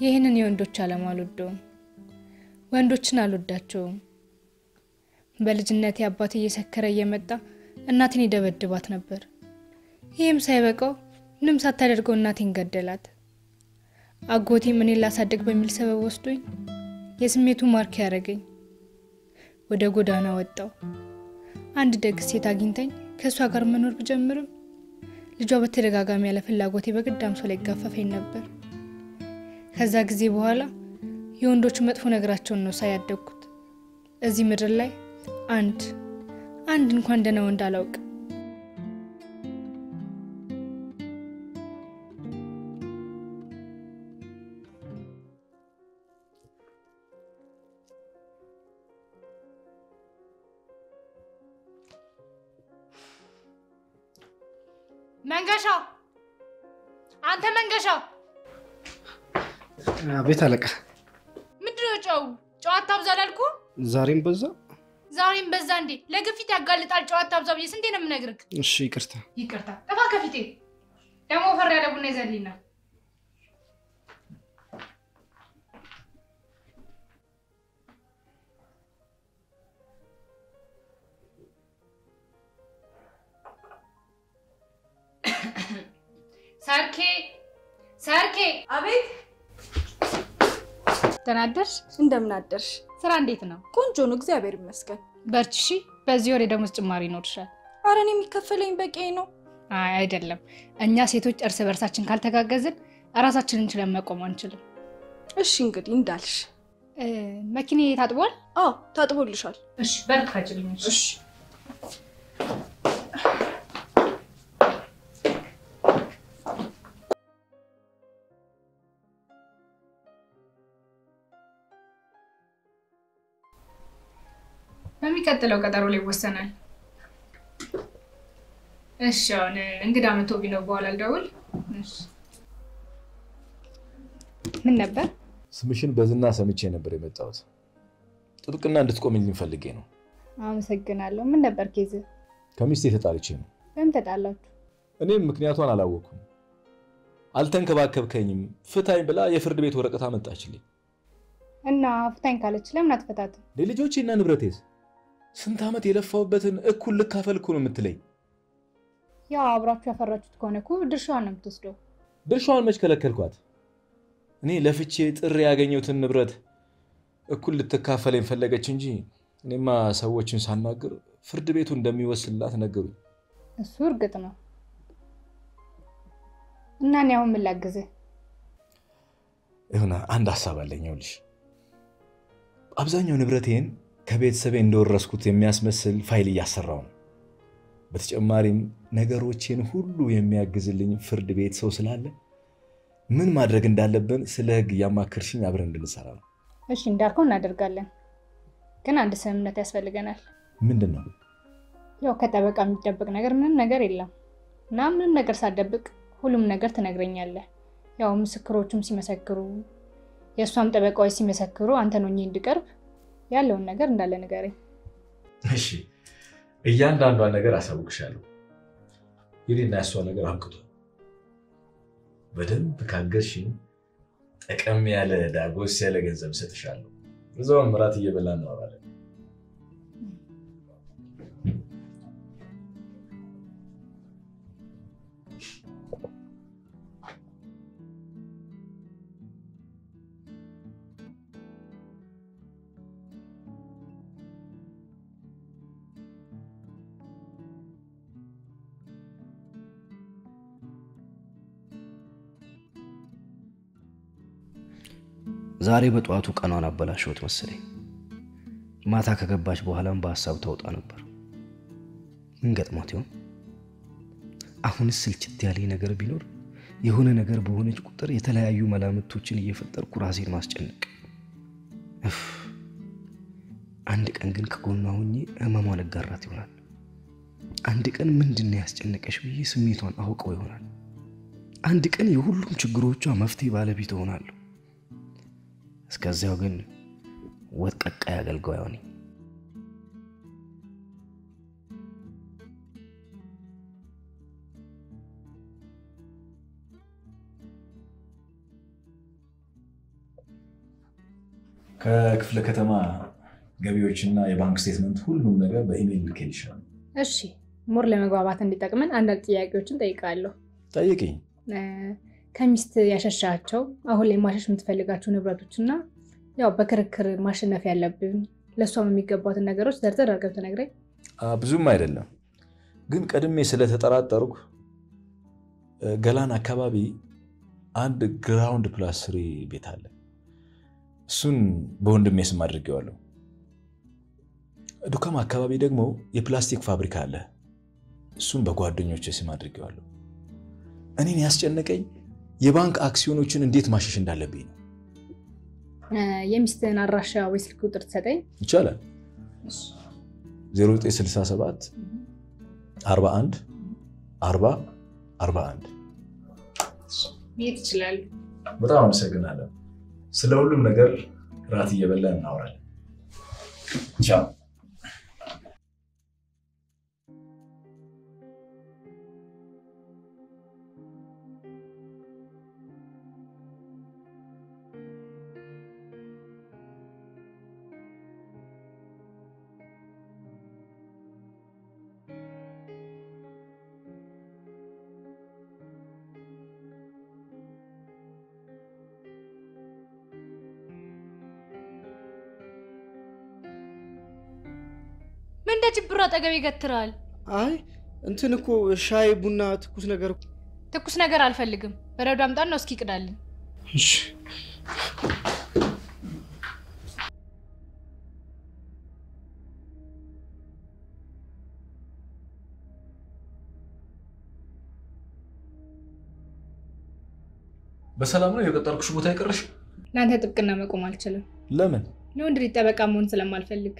ይህንን የወንዶች ዓለም አልወደውም። ወንዶችን አልወዳቸውም። በልጅነቴ አባቴ እየሰከረ እየመጣ እናቴን ይደበድባት ነበር። ይህም ሳይበቃው ምንም ሳታደርገው እናቴን ገደላት። አጎቴም እኔን ላሳደግ በሚል ሰበብ ወስዶኝ የስሜቱ ማርክ ያደረገኝ ወደ ጎዳና ወጣው። አንድ ደግ ሴት አግኝተኝ ከእሷ ጋር መኖር ብጀምርም ልጇ በተደጋጋሚ ያለ ፍላጎቴ በግድ አምሶ ላይ ይጋፈፈኝ ነበር። ከዛ ጊዜ በኋላ የወንዶቹ መጥፎ ነገራቸውን ነው ሳያደግኩት። እዚህ ምድር ላይ አንድ አንድ እንኳን ደህና ወንድ አላውቅም። መንገሻ፣ አንተ መንገሻ፣ ቤት አለቃ፣ ምንድነው ጨው ጨዋታ አብዛ ላልኩ? ዛሬም በዛ። ዛሬም በዛ እንዴ? ለግፊት ያጋልጣል። ጨዋታ አብዛ ብዬ ስንቴ ነው የምነግርህ? እሺ ይቅርታ። ይቅርታ። ጥፋ ከፊቴ ደግሞ ፈር ያለ ቡና ይዘልኝና ሰርኬ ሰርኬ፣ አቤት ተናደርሽ? እንደምን አደርሽ? ስራ እንዴት ነው? ቆንጆ ነው፣ እግዚአብሔር ይመስገን። በርቺ እሺ። በዚህ ወር የደሞዝ ጭማሪ ይኖርሻል። አረ እኔ የሚከፈለኝ በቂ ነው። አይ አይደለም፣ እኛ ሴቶች እርስ በርሳችን ካልተጋገዝን እራሳችንን ችለን መቆም አንችልም። እሺ እንግዲህ እንዳልሽ። እ፣ መኪኔ ታጥቧል? አዎ ታጥቦልሻል። እሺ፣ በር ክፈችልኝ። እሺ በሚቀጥለው ቀጠሮ ላይ ይወሰናል። እሺ፣ አሁን እንግዳ መቶ ቢነው በኋላ ልደውል። እሺ። ምን ነበር? ስምሽን በዝና ሰምቼ ነበር የመጣሁት። ጥብቅና እንድትቆምልኝ ፈልጌ ነው። አመሰግናለሁ። ምን ነበር ኬዝ? ከሚስቴ ተጣልቼ ነው። በምን ተጣላችሁ? እኔም ምክንያቷን አላወቅኩም። አልተንከባከብከኝም፣ ፍታኝ ብላ የፍርድ ቤት ወረቀት አመጣችልኝ። እና ፍታኝ ካለች ለምን አትፈታትም? ለልጆቼና ንብረቴስ ስንት ዓመት የለፋሁበትን እኩል ልካፈል እኮ ነው የምትለኝ። ያው አብራችሁ ያፈራችሁት ከሆነ እኮ ድርሻዋን ነው የምትወስደው። ድርሻዋን መች ከለከልኳት? እኔ ለፍቼ ጥሬ ያገኘሁትን ንብረት እኩል ልትካፈለኝ ፈለገች እንጂ እኔማ ሰዎችን ሳናግር ፍርድ ቤቱ እንደሚወስንላት ነገሩኝ። እሱ እርግጥ ነው። እና እኔ አሁን ምን ላግዝህ? የሆነ አንድ ሀሳብ አለኝ። ይኸውልሽ አብዛኛው ንብረቴን ከቤተሰቤ እንደወረስኩት የሚያስመስል ፋይል እያሰራው ነው። በተጨማሪም ነገሮቼን ሁሉ የሚያግዝልኝ ፍርድ ቤት ሰው ስላለ ምን ማድረግ እንዳለብን ስለ ሕግ እያማከርሽኝ አብረን እንድንሰራ ነው። እሺ እንዳልከው እናደርጋለን። ግን አንድ ስምምነት ያስፈልገናል። ምንድን ነው? ያው ከጠበቃ የሚደበቅ ነገር ምንም ነገር የለም እና ምንም ነገር ሳትደብቅ ሁሉም ነገር ትነግረኛለህ። ያው ምስክሮቹም ሲመሰክሩ፣ የእሷም ጠበቃዎች ሲመሰክሩ አንተን ሆኜ እንድቀርብ ያለውን ነገር እንዳለ ንገረኝ። እሺ እያንዳንዷን ነገር አሳውቅሻለሁ። የኔና ያሷ ነገር አብቅቷል። በደንብ ካገዝሽኝ ጠቀም ያለ ዳጎስ ያለ ገንዘብ እሰጥሻለሁ። እዛውን ምራት እየበላ እናወራለን። ዛሬ በጠዋቱ ቀኗን አበላሸሁት መሰለኝ። ማታ ከገባች በኋላም በሀሳብ ተውጣ ነበር። ምን ገጥሟት ይሆን? አሁንስ ስልችት ያለኝ ነገር ቢኖር የሆነ ነገር በሆነች ቁጥር የተለያዩ መላምቶችን እየፈጠርኩ ራሴን ማስጨነቅ። እፍ! አንድ ቀን ግን ከጎኗ ሆኜ ህመሟን እጋራት ይሆናል። አንድ ቀን ምንድን ነው ያስጨነቀሽ ብዬ ስሜቷን አውቀው ይሆናል። አንድ ቀን የሁሉም ችግሮቿ መፍትሄ ባለቤት እሆናለሁ። እስከዚያው ግን ወጥ ቀቃይ አገልጋዩ ነኝ። ከክፍለ ከተማ ገቢዎችና የባንክ ስቴትመንት ሁሉም ነገር በኢሜይል ልኬልሻለሁ። እሺ ሞር ለመግባባት እንዲጠቅመን አንዳንድ ጥያቄዎችን ጠይቃለሁ። ጠይቅኝ። ከሚስት ያሸሻቸው አሁን ላይ ማሸሽ የምትፈልጋቸው ንብረቶች እና ያው በክርክር ማሸነፍ ያለብን ለእሷም የሚገባትን ነገሮች ዘርዘር አድርገህ ብትነግረኝ። ብዙም አይደለም ግን ቀድሜ ስለተጠራጠርኩ ገላን አካባቢ አንድ ግራውንድ ፕላስ ስሪ ቤት አለ። እሱን በወንድሜ ስም አድርጌዋለሁ። ዱካም አካባቢ ደግሞ የፕላስቲክ ፋብሪካ አለ። እሱን በጓደኞች ስም አድርጌዋለሁ። እኔን ያስጨነቀኝ የባንክ አክሲዮኖችን እንዴት ማሸሽ እንዳለብኝ ነው። የሚስትህን አድራሻ ወይ ስልክ ቁጥር ትሰጠኝ? ይቻላል። 0967 41 40 41 የት ይችላሉ? በጣም አመሰግናለሁ። ስለ ሁሉም ነገር ራት እየበላን እናወራለን። ቻው። ምን እንደ ጭብሩ አጠገብ ይገትራል? አይ እንትን እኮ ሻይ ቡና ትኩስ ነገር እኮ ትኩስ ነገር አልፈልግም። በረዶ አምጣን ነው እስኪ ቅዳልን። እሺ በሰላም ነው የቀጠርኩሽ ቦታ የቀረሽ? ለአንተ ጥብቅና መቆም አልችልም። ለምን? ለወንድ ልጅ ጠበቃ መሆን ስለማልፈልግ።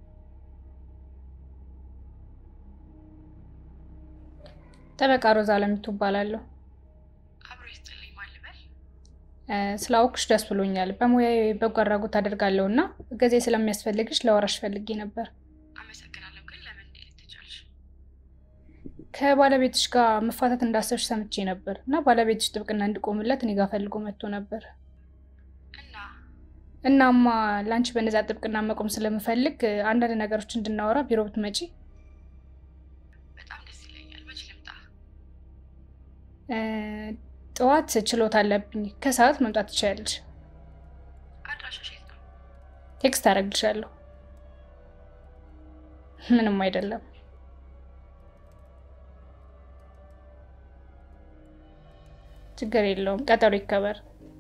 ጠበቃ ሮዛ አለሚቱ እባላለሁ። ስላወቅሽ ደስ ብሎኛል። በሙያዊ በጎ አድራጎት አደርጋለሁ እና እገዜ ስለሚያስፈልግሽ ለወራሽ ፈልጌ ነበር። አመሰግናለሁ። ግን ለምን እንዴት ትቻልሽ? ከባለቤትሽ ጋር መፋታት እንዳሰብሽ ሰምቼ ነበር እና ባለቤትሽ ጥብቅና እንዲቆምለት እኔ ጋር ፈልጎ መጥቶ ነበር። እና እናማ ለአንቺ በነዛ ጥብቅና መቆም ስለምፈልግ አንዳንድ ነገሮች እንድናወራ ቢሮ ብትመጪ በጣም ደስ ይለኛል። መች ልምጣ? እ፣ ጠዋት ችሎት አለብኝ። ከሰዓት መምጣት ትችያለሽ። አድራሻሽ የት ነው? ቴክስት አደርግልሻለሁ። ምንም አይደለም። ችግር የለውም። ቀጠሮ ይከበር።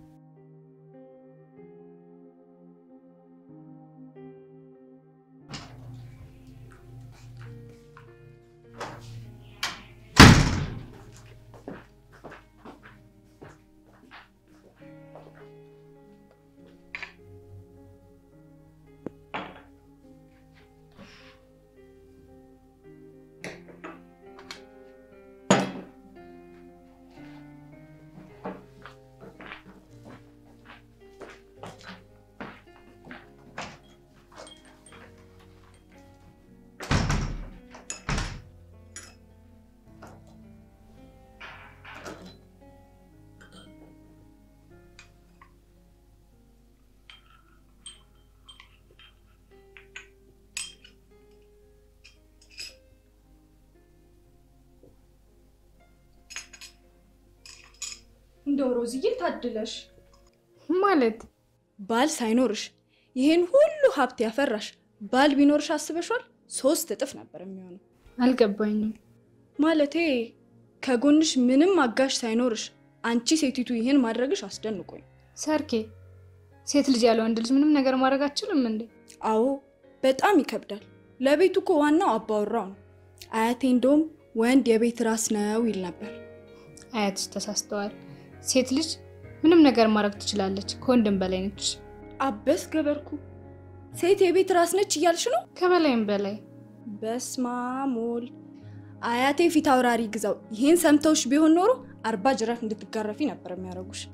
እንደው ሮዝዬ ታድለሽ ማለት ባል ሳይኖርሽ ይህን ሁሉ ሀብት ያፈራሽ ባል ቢኖርሽ አስበሿል? ሶስት እጥፍ ነበር የሚሆነው። አልገባኝም። ማለቴ ከጎንሽ ምንም አጋሽ ሳይኖርሽ አንቺ ሴቲቱ ይህን ማድረግሽ አስደንቆኝ። ሰርኬ፣ ሴት ልጅ ያለ ወንድ ልጅ ምንም ነገር ማድረግ አችልም እንዴ? አዎ በጣም ይከብዳል። ለቤቱ እኮ ዋናው አባወራው ነው። አያቴ እንደውም ወንድ የቤት ራስ ነው ይል ነበር። አያትሽ ተሳስተዋል። ሴት ልጅ ምንም ነገር ማድረግ ትችላለች፣ ከወንድም በላይ ነች። አበስ ገበርኩ ሴት የቤት ራስ ነች እያልሽ ነው? ከበላይም በላይ በስማሞል አያቴ ፊት አውራሪ ግዛው ይህን ሰምተውሽ ቢሆን ኖሮ አርባ ጅራፍ እንድትጋረፊ ነበር የሚያደርጉሽ።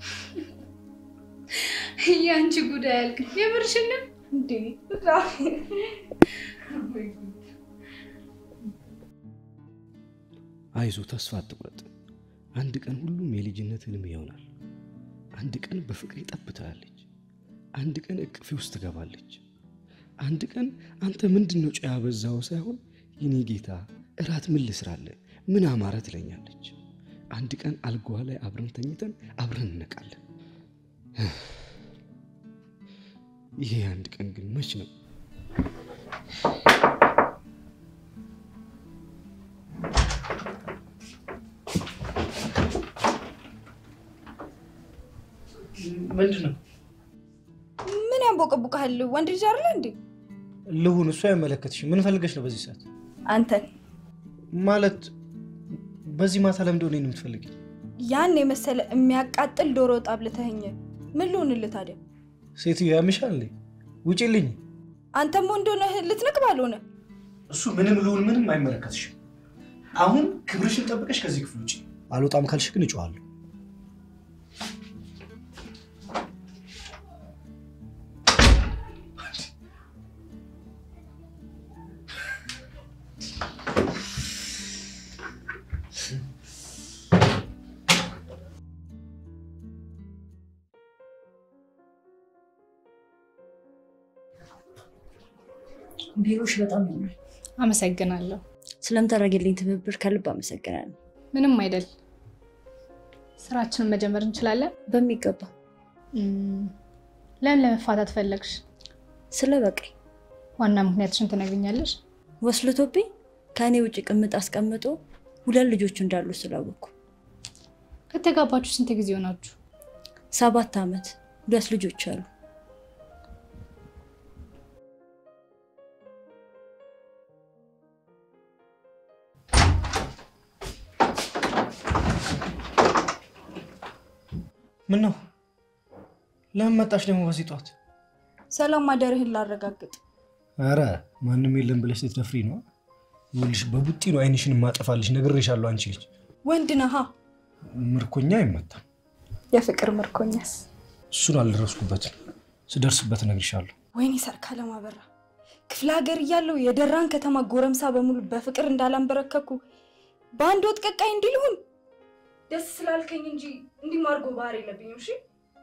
የአንቺ ጉዳይ ያልቅ የምርሽንም እንዴ አይዞ ተስፋ አትቁረጥ። አንድ ቀን ሁሉም የልጅነት ህልም ይሆናል። አንድ ቀን በፍቅር ጠብ ትላለች። አንድ ቀን እቅፌ ውስጥ ትገባለች። አንድ ቀን አንተ ምንድን ነው ጨው ያበዛኸው ሳይሆን የኔ ጌታ እራት ምን ልስራለህ፣ ምን አማረ ትለኛለች። አንድ ቀን አልጋዋ ላይ አብረን ተኝተን አብረን እንነቃለን። ይሄ አንድ ቀን ግን መች ነው? ምንድን ነው ምን ያንቦቀቡቀሃል? ወንድ ልጅ አይደለ እንዴ? ልሁን? እሱ አይመለከትሽም። ምን ፈልገሽ ነው በዚህ ሰዓት? አንተን ማለት በዚህ ማታ ለምንድን ነው እኔን የምትፈልጊ? ያን የመሰለ የሚያቃጥል ዶሮ ወጥ አብልተኸኝ ምን ልሆንልህ ታዲያ? ሴትዮ ያምሻል እንዴ? ውጪልኝ። አንተም ወንድ ሆነህ ልትንቅ ባልሆነ እሱ ምንም ልሁን ምንም አይመለከትሽም። አሁን ክብርሽን ጠብቀሽ ከዚህ ክፍል ውጪ። አልወጣም ካልሽ ግን እጮዋለሁ። ቢሮሽ በጣም ያምራል። አመሰግናለሁ። ስለምታደርግልኝ ትብብር ከልብ አመሰግናለሁ። ምንም አይደል። ስራችንን መጀመር እንችላለን። በሚገባ እም፣ ለምን ለመፋታት ፈለግሽ? ስለ በቃኝ ዋና ምክንያትሽን ትነግኛለሽ? ወስልቶብኝ ከእኔ ውጭ ቅምጥ አስቀምጦ ሁለት ልጆቹ እንዳሉ ስላወቅኩ ከተጋባችሁ ስንት ጊዜ ሆናችሁ? ሰባት ዓመት ሁለት ልጆች አሉ። ምን ነው? ለምን መጣሽ ደግሞ በዚህ ጠዋት? ሰላም ማደርህን ላረጋግጥ። አረ ማንም የለም ብለሽ ልትደፍሪ ነው? ይኸውልሽ በቡጢ ነው አይንሽን ማጠፋልሽ። ነግሬሻለሁ። አንቺ ልጅ ወንድ ነሃ። ምርኮኛ አይመታም። የፍቅር ምርኮኛስ? እሱን አልደረስኩበትም። ስደርስበት እነግርሻለሁ። ወይኔ ሰርካለም አበራ፣ ክፍለ ሀገር እያለሁ የደራን ከተማ ጎረምሳ በሙሉ በፍቅር እንዳላንበረከኩ በአንድ ወጥ ቀቃይ እንዲልሁን ደስ ስላልከኝ እንጂ እንዲህ ማርጎ ባህር የለብኝም። እሺ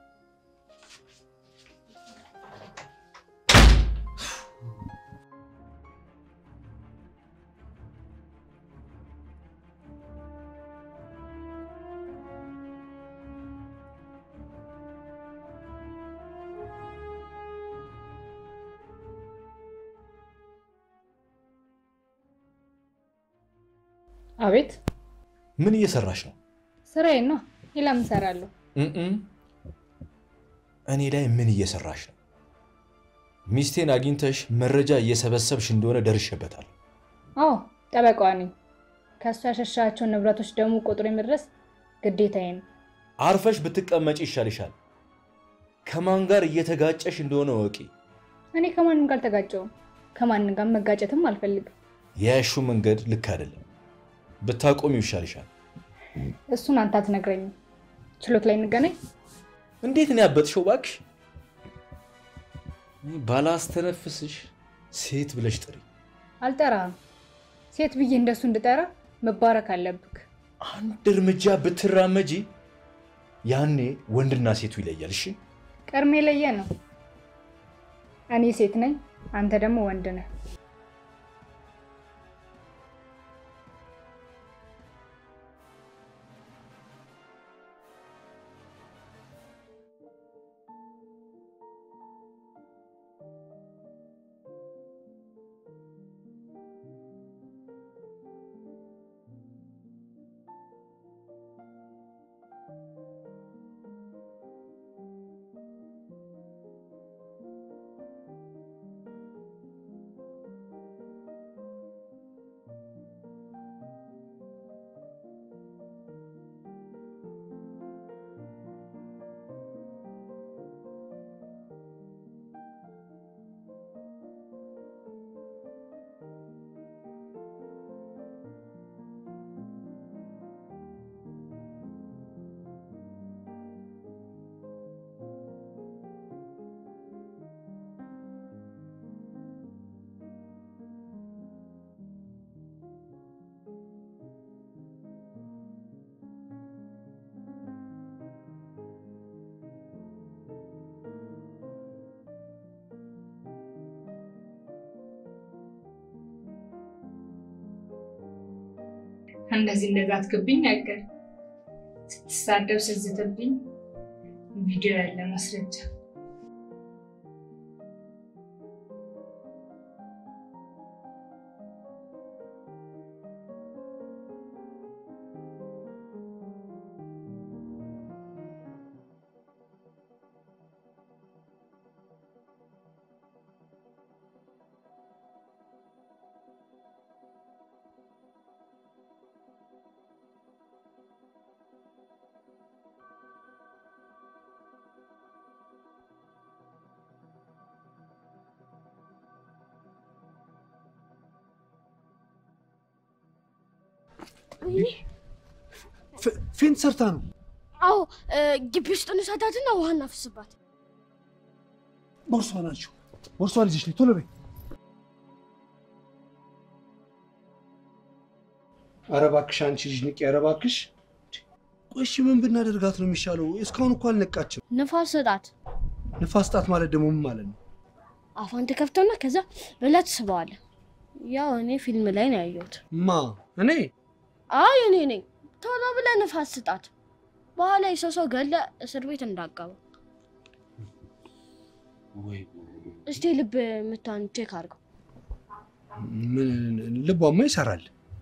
አቤት ምን እየሰራሽ ነው? ስራዬ ነው። ሌላ ምን እሰራለሁ? እም እኔ ላይ ምን እየሰራሽ ነው? ሚስቴን አግኝተሽ መረጃ እየሰበሰብሽ እንደሆነ ደርሼበታል። አዎ ጠበቃዋ ነኝ። ከእሱ ያሸሻቸውን ንብረቶች ደግሞ ቁጥሩ የመድረስ ግዴታዬ ነው። አርፈሽ ብትቀመጪ ይሻልሻል። ከማን ጋር እየተጋጨሽ እንደሆነ ወቂ። እኔ ከማንም ጋር አልተጋጨውም። ከማንም ጋር መጋጨትም አልፈልግም። የያሹ መንገድ ልክ አይደለም። ብታቆሚው ይሻልሻል። እሱን አንተ አትነግረኝም። ችሎት ላይ እንገናኝ። እንዴት ነው ያበጥሽው? እባክሽ እኔ ባላስተነፍስሽ ሴት ብለሽ ጥሪ። አልጠራህም። ሴት ብዬ እንደሱ እንድጠራ መባረክ አለብክ። አንድ እርምጃ ብትራመጂ ያኔ ወንድና ሴቱ ይለያል። እሺ ቀድሜ የለየ ነው። እኔ ሴት ነኝ፣ አንተ ደግሞ ወንድ ነህ። እንደዚህ እንደዛትክብኝ ነገር ስትሳደብ ስትዝትብኝ ቪዲዮ ያለ ማስረጃ ፌንት ሰርታ ነው። አዎ ግቢ ውስጥ እንሰዳትና ውሃ እናፍስባት። ቦርሷ ናቸው። ቦርሷ ልጅሽ ነኝ። ቶሎ በይ። ኧረ እባክሽ አንቺ ልጅ ንቂ። ኧረ እባክሽ። ቆይ እሺ ምን ብናደርጋት ነው የሚሻለው? እስካሁን እኮ አልነቃችም። ንፋስ ስጣት። ንፋስ ጣት ማለት ደግሞ ምን ማለት ነው? አፏን ትከፍተውና ከዛ ብለህ ትስበዋለህ። ያው እኔ ፊልም ላይ ነው ያየሁት። ማ እኔ? አይ እኔ ነኝ። ቶሎ ብለህ ንፋስ ስጣት። በኋላ የሰው ሰው ገለ እስር ቤት እንዳገባ። ወይ እስቲ ልብ ምቷን ቼክ አድርገው። ምን ልቧማ ይሰራል።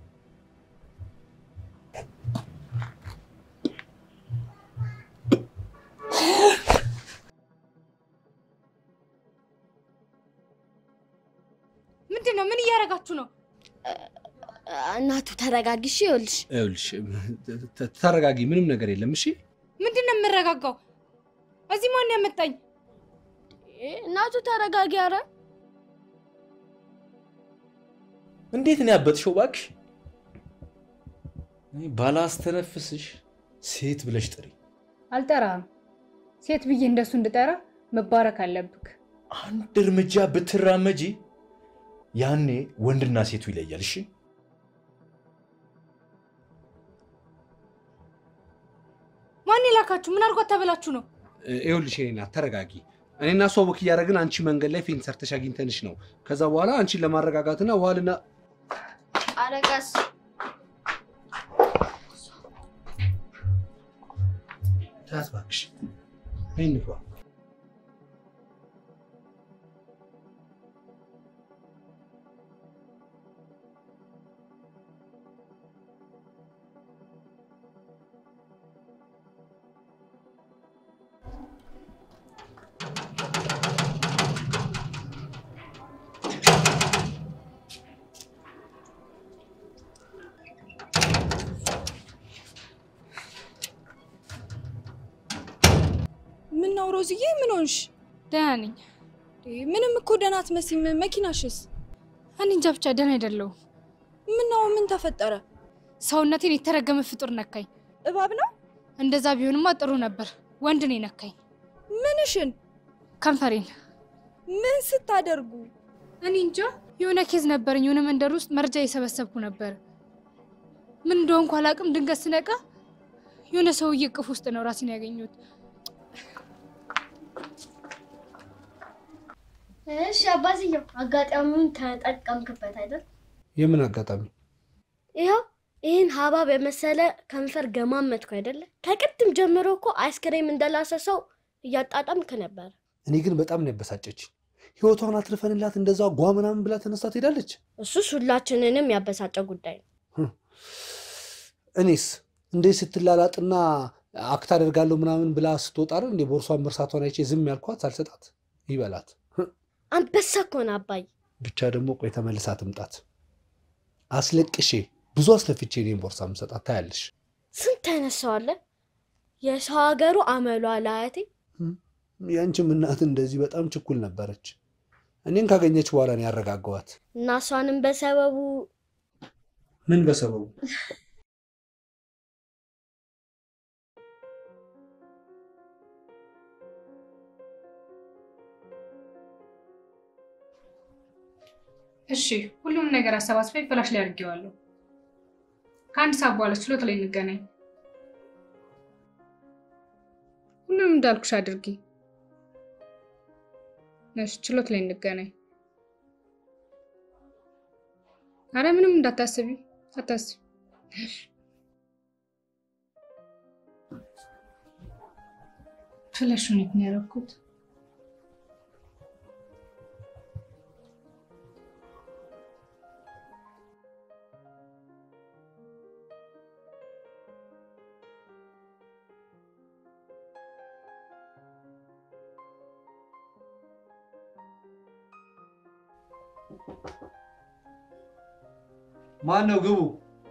ምንድን ነው? ምን እያደረጋችሁ ነው? እናቱ ተረጋጊሽ። ይኸውልሽ ይኸውልሽ ተ- ተረጋጊ፣ ምንም ነገር የለም። እሺ ምንድን ነው የምረጋጋው? እዚህ ማን ያመጣኝ? እናቱ ተረጋጊ። አረ እንዴት ነው ያበጥሽው? እባክሽ እኔ ባላስተነፍስሽ ሴት ብለሽ ጥሪ። አልጠራም። ሴት ብዬ እንደሱ እንድጠራ መባረክ አለብክ። አንድ እርምጃ ብትራመጂ ያኔ ወንድና ሴቱ ይለያል። እሺ ማን የላካችሁ? ምን አድርጓት ተበላችሁ ነው? ይኸውልሽ የእኔ እናት ተረጋጊ። እኔና እሷ ወክ እያደረግን አንቺ መንገድ ላይ ፌንት ሰርተሽ አግኝተንሽ ነው። ከዛ በኋላ አንቺን ለማረጋጋትና ውሃልና አረቀስ ተያት እባክሽ። ነይ እንግባ። ምን ነው ሮዝዬ፣ ምን ሆንሽ? ደህና ነኝ። ምንም እኮ ደህና አትመስይም። መኪናሽስ? እኔ እንጃ ብቻ ደህና አይደለሁም። ምን ነው? ምን ተፈጠረ? ሰውነቴን የተረገመ ፍጡር ነካኝ። እባብ ነው? እንደዛ ቢሆንማ ጥሩ ነበር። ወንድ ነው የነካኝ። ምንሽን? ከንፈሬን። ምን ስታደርጉ? እኔ እንጃ የሆነ ኬዝ ነበረኝ። የሆነ መንደር ውስጥ መረጃ እየሰበሰብኩ ነበር። ምን እንደሆንኩ አላውቅም። ድንገት ስነቃ የሆነ ሰውዬ እቅፍ ውስጥ ነው ራሴን ያገኘሁት። እሺ አባትየው፣ አጋጣሚውን ተጠቀምክበት አይደል? የምን አጋጣሚ? ይኸው ይህን ሀባብ የመሰለ ከንፈር ገማመትኩ አይደለ? ከቅድም ጀምሮ እኮ አይስክሬም እንደላሰ ሰው እያጣጣምክ ነበር። እኔ ግን በጣም ነው ያበሳጨች። ህይወቷን አትርፈንላት እንደዛ ጓ ምናምን ብላ ተነስታ ትሄዳለች። እሱስ ሁላችንንም ያበሳጨ ጉዳይ ነው። እኔስ እንዴት ስትላላጥና አክት አደርጋለሁ ምናምን ብላ ስትወጣ አይደል እንዴ ቦርሷን መርሳቷን አይቼ ዝም ያልኳት ሳልሰጣት ይበላት። አንበሳ እኮ ነው አባይ። ብቻ ደግሞ ቆይ ተመልሳ ትምጣት። አስለቅሼ ብዙ አስለፍቼ እኔን ቦርሳ ምሰጣት ታያለሽ። ስንት አይነት ሰው አለ። የሰው ሀገሩ አመሏ ለአያቴ ያንቺም እናት እንደዚህ በጣም ችኩል ነበረች። እኔን ካገኘች በኋላ ነው ያረጋገዋት። እና እሷንም በሰበቡ ምን በሰበቡ እሺ ሁሉም ነገር አሰባስቤ ፍላሽ ላይ አድርጌዋለሁ። ከአንድ ሰዓት በኋላ ችሎት ላይ እንገናኝ። ሁሉንም እንዳልኩሽ አድርጊ። እሺ ችሎት ላይ እንገናኝ። አረ ምንም እንዳታስቢ፣ አታስቢ። ፍለሹን የት ነው ያደረኩት? ማን ነው? ግቡ።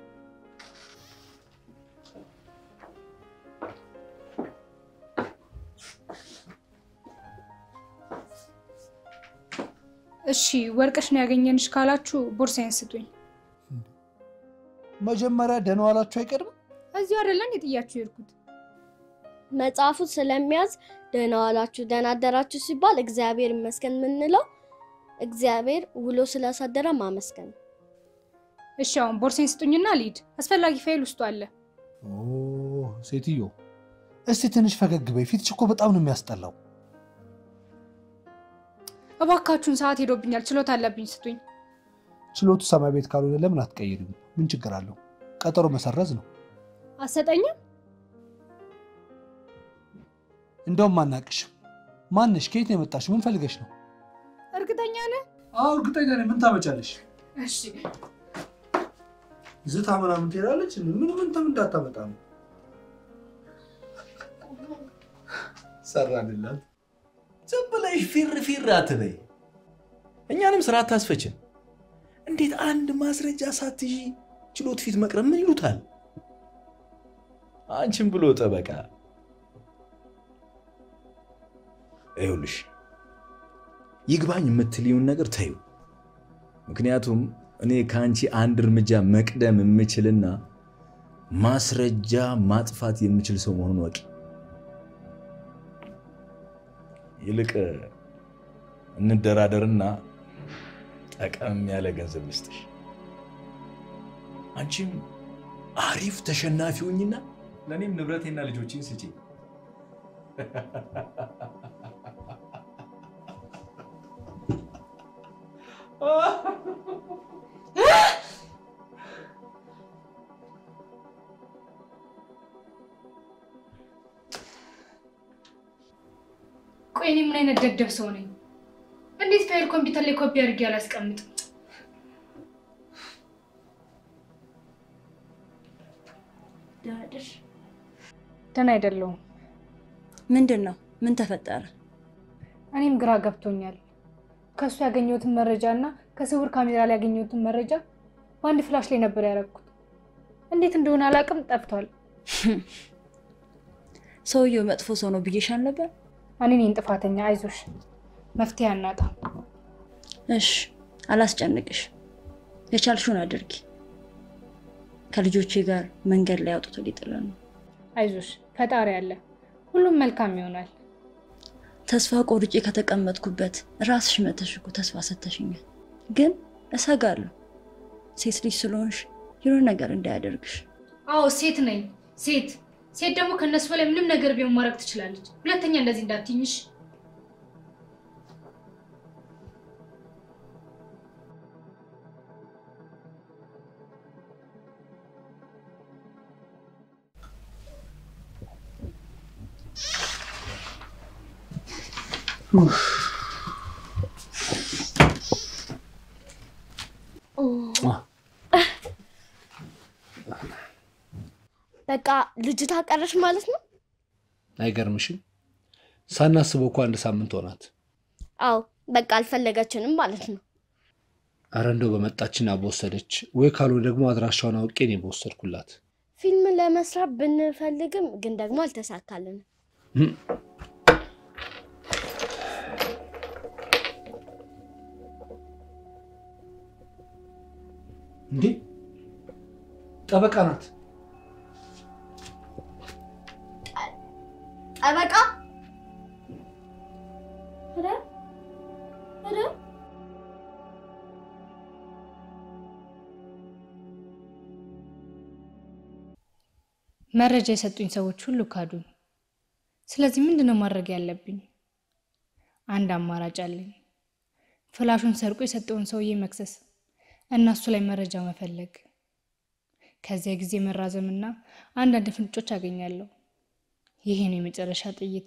እሺ ወርቅሽ ነው ያገኘንሽ ካላችሁ ቦርሳዬን ስጡኝ። መጀመሪያ ደህና ዋላችሁ አይቀድም? እዚሁ አይደለን የጥያችሁ የሄድኩት። መጽሐፉ ስለሚያዝ ደህና ዋላችሁ ደህና አደራችሁ ሲባል እግዚአብሔር ይመስገን የምንለው እግዚአብሔር ውሎ ስላሳደረ ማመስገን ነው። እሺ አሁን ቦርሳዬን ስጡኝና ልሂድ። አስፈላጊ ፋይል ውስጡ አለ። ኦ ሴትዮ፣ እስቲ ትንሽ ፈገግ በይ። ፊትሽ እኮ በጣም ነው የሚያስጠላው። እባካችሁን ሰዓት ሄዶብኛል፣ ችሎት አለብኝ፣ ስጡኝ። ችሎቱ ሰማይ ቤት ካልሆነ ለምን አትቀይሪም? ምን ችግር አለው? ቀጠሮ መሰረዝ ነው። አሰጠኝም። እንደውም አናቅሽም። ማንሽ? ከየት ነው የመጣሽ? ምን ፈልገሽ ነው? እርግጠኛ ነህ? አዎ እርግጠኛ ነኝ። ምን ታመጫለሽ? እሺ ዝታ ምናምን ትሄዳለች። ምን ምን ተም እንዳታመጣ ነው። ሰራንላት። ዝም ብለሽ ፊር ፊር አትበይ። እኛንም ስራ አታስፈችን። እንዴት አንድ ማስረጃ ሳትይዢ ችሎት ፊት መቅረብ ምን ይሉታል? አንቺም ብሎ ጠበቃ ይኸውልሽ፣ ይግባኝ የምትልዩን ነገር ተዩ። ምክንያቱም እኔ ከአንቺ አንድ እርምጃ መቅደም የምችልና ማስረጃ ማጥፋት የምችል ሰው መሆኑን ወቂ። ይልቅ እንደራደርና ጠቀም ያለ ገንዘብ ልስጥሽ። አንቺም አሪፍ ተሸናፊ ሁኝና ለእኔም ንብረቴና ልጆችን ስጪ። ቆይ እኔ ምን አይነት ደደብ ሰው ነኝ? እንዴት ፋይል ኮምፒውተር ላይ ኮፒ አድርጌ አላስቀምጥም? ዳድር ደህና አይደለሁም። ምንድን ነው? ምን ተፈጠረ? እኔም ግራ ገብቶኛል። ከእሱ ያገኘሁትን መረጃ እና ከስውር ካሜራ ላይ ያገኘሁትን መረጃ በአንድ ፍላሽ ላይ ነበር ያደረኩት። እንዴት እንደሆነ አላውቅም፣ ጠፍቷል። ሰውየው መጥፎ ሰው ነው ብዬሻል ነበር። እኔ ነኝ ጥፋተኛ። አይዞሽ፣ መፍትሄ አናጣ። እሽ፣ አላስጨንቅሽ። የቻልሽውን አድርጊ። ከልጆቼ ጋር መንገድ ላይ አውጥቶ ሊጥለን ነው። አይዞሽ፣ ፈጣሪ አለ፣ ሁሉም መልካም ይሆናል። ተስፋ ቆርጬ ከተቀመጥኩበት ራስሽ መተሽ እኮ ተስፋ ሰተሽኛል። ግን እሰጋለሁ ሴት ልጅ ስለሆንሽ የሆነ ነገር እንዳያደርግሽ። አዎ ሴት ነኝ። ሴት ሴት ደግሞ ከእነሱ በላይ ምንም ነገር ቢሆን ማድረግ ትችላለች። ሁለተኛ እንደዚህ እንዳትኝሽ። በቃ ልጅቷ ቀረሽ ማለት ነው? አይገርምሽም? ሳናስበው እኮ አንድ ሳምንት ሆናት። አዎ በቃ አልፈለገችንም ማለት ነው። አረ እንደው በመጣችና በወሰደች ወይ ካልሆነ ደግሞ አድራሻውን አውቄ እኔ በወሰድኩላት። ፊልም ለመስራት ብንፈልግም ግን ደግሞ አልተሳካልንም። እንዴ ጠበቃ ናት። ጠበቃ ኧረ ኧረ መረጃ የሰጡኝ ሰዎች ሁሉ ካዱኝ። ስለዚህ ምንድን ነው ማድረግ ያለብኝ? አንድ አማራጭ አለኝ። ፍላሹን ሰርቆ የሰጠውን ሰውዬ መክሰስ እና እሱ ላይ መረጃ መፈለግ። ከዚያ ጊዜ መራዘምና አንዳንድ ፍንጮች አገኛለሁ። ይሄ ነው የመጨረሻ ጥይቴ።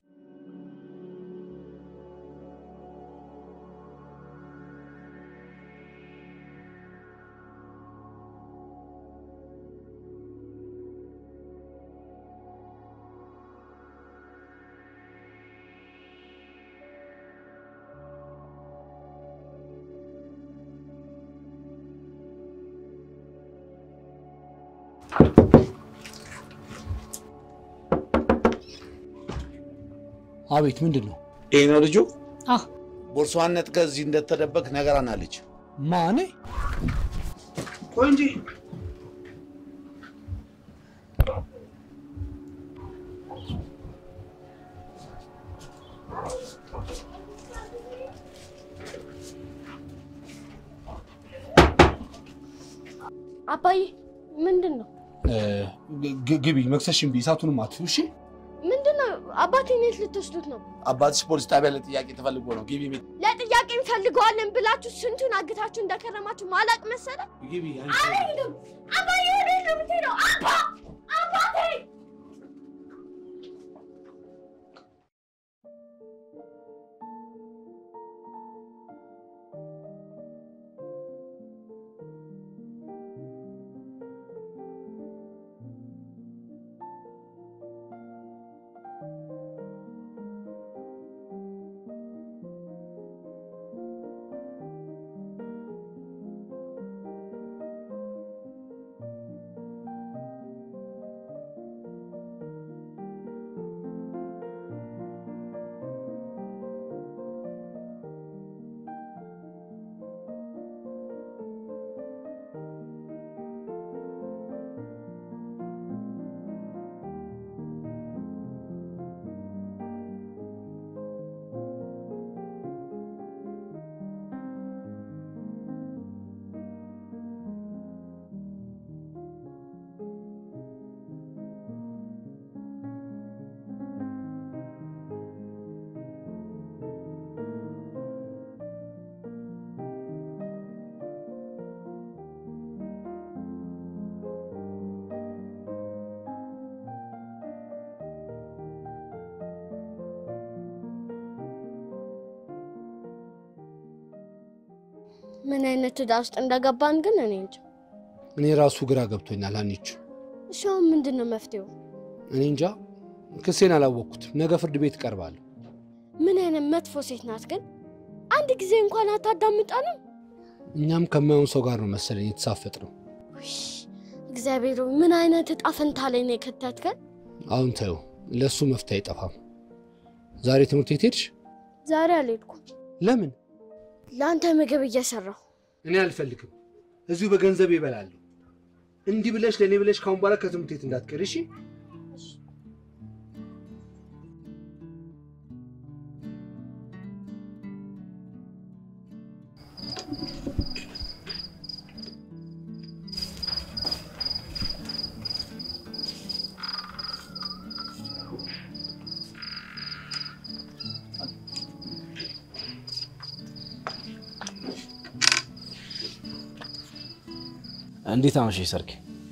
አቤት፣ ምንድን ነው? ይህ ነው ልጁ። አህ ቦርሷን ነጥቀህ እዚህ እንደተደበቅ ነገራናለች። ማኔ ቆይ እንጂ አባዬ ምንድን ነው ግቢ፣ መክሰሽን ቢ እሳቱንም አጥፊው። እሺ ምንድን ነው? አባቴን የት ልትወስዱት ነው? አባትሽ ፖሊስ ጣቢያ ለጥያቄ ተፈልጎ ነው። ግቢ ቤት ለጥያቄ እንፈልገዋለን ብላችሁ ስንቱን አግታችሁ እንደከረማችሁ ማላቅ መሰለ። ግቢ። አልሄድም። አባዬ ወዴት ነው የምትሄደው? አባ አባቴ ምን አይነት ዕዳ ውስጥ እንደገባን ግን እኔ እንጃ። እኔ ራሱ ግራ ገብቶኛል። አንቺ እሺ አሁን ምንድን ነው መፍትሄው? እኔ እንጃ፣ ክሴን አላወቅኩትም። ነገ ፍርድ ቤት እቀርባለሁ። ምን አይነት መጥፎ ሴት ናት ግን! አንድ ጊዜ እንኳን አታዳምጣንም። እኛም ከማይሆን ሰው ጋር ነው መሰለኝ የተሳፈጥ ነው። ውይ፣ እግዚአብሔር ሆይ፣ ምን አይነት እጣ ፈንታ ላይ ነው የከተትከን? አሁን ተይው፣ ለእሱ መፍትሄ አይጠፋም። ዛሬ ትምህርት ቤት ሄድሽ? ዛሬ አልሄድኩም። ለምን? ለአንተ ምግብ እየሰራሁ እኔ አልፈልግም። እዚሁ በገንዘብ ይበላለሁ። እንዲህ ብለሽ ለእኔ ብለሽ ካሁን በኋላ ከትምህርት ቤት እንዳትቀሪ እሺ? እንዴት አመሸሽ ሰርኬ?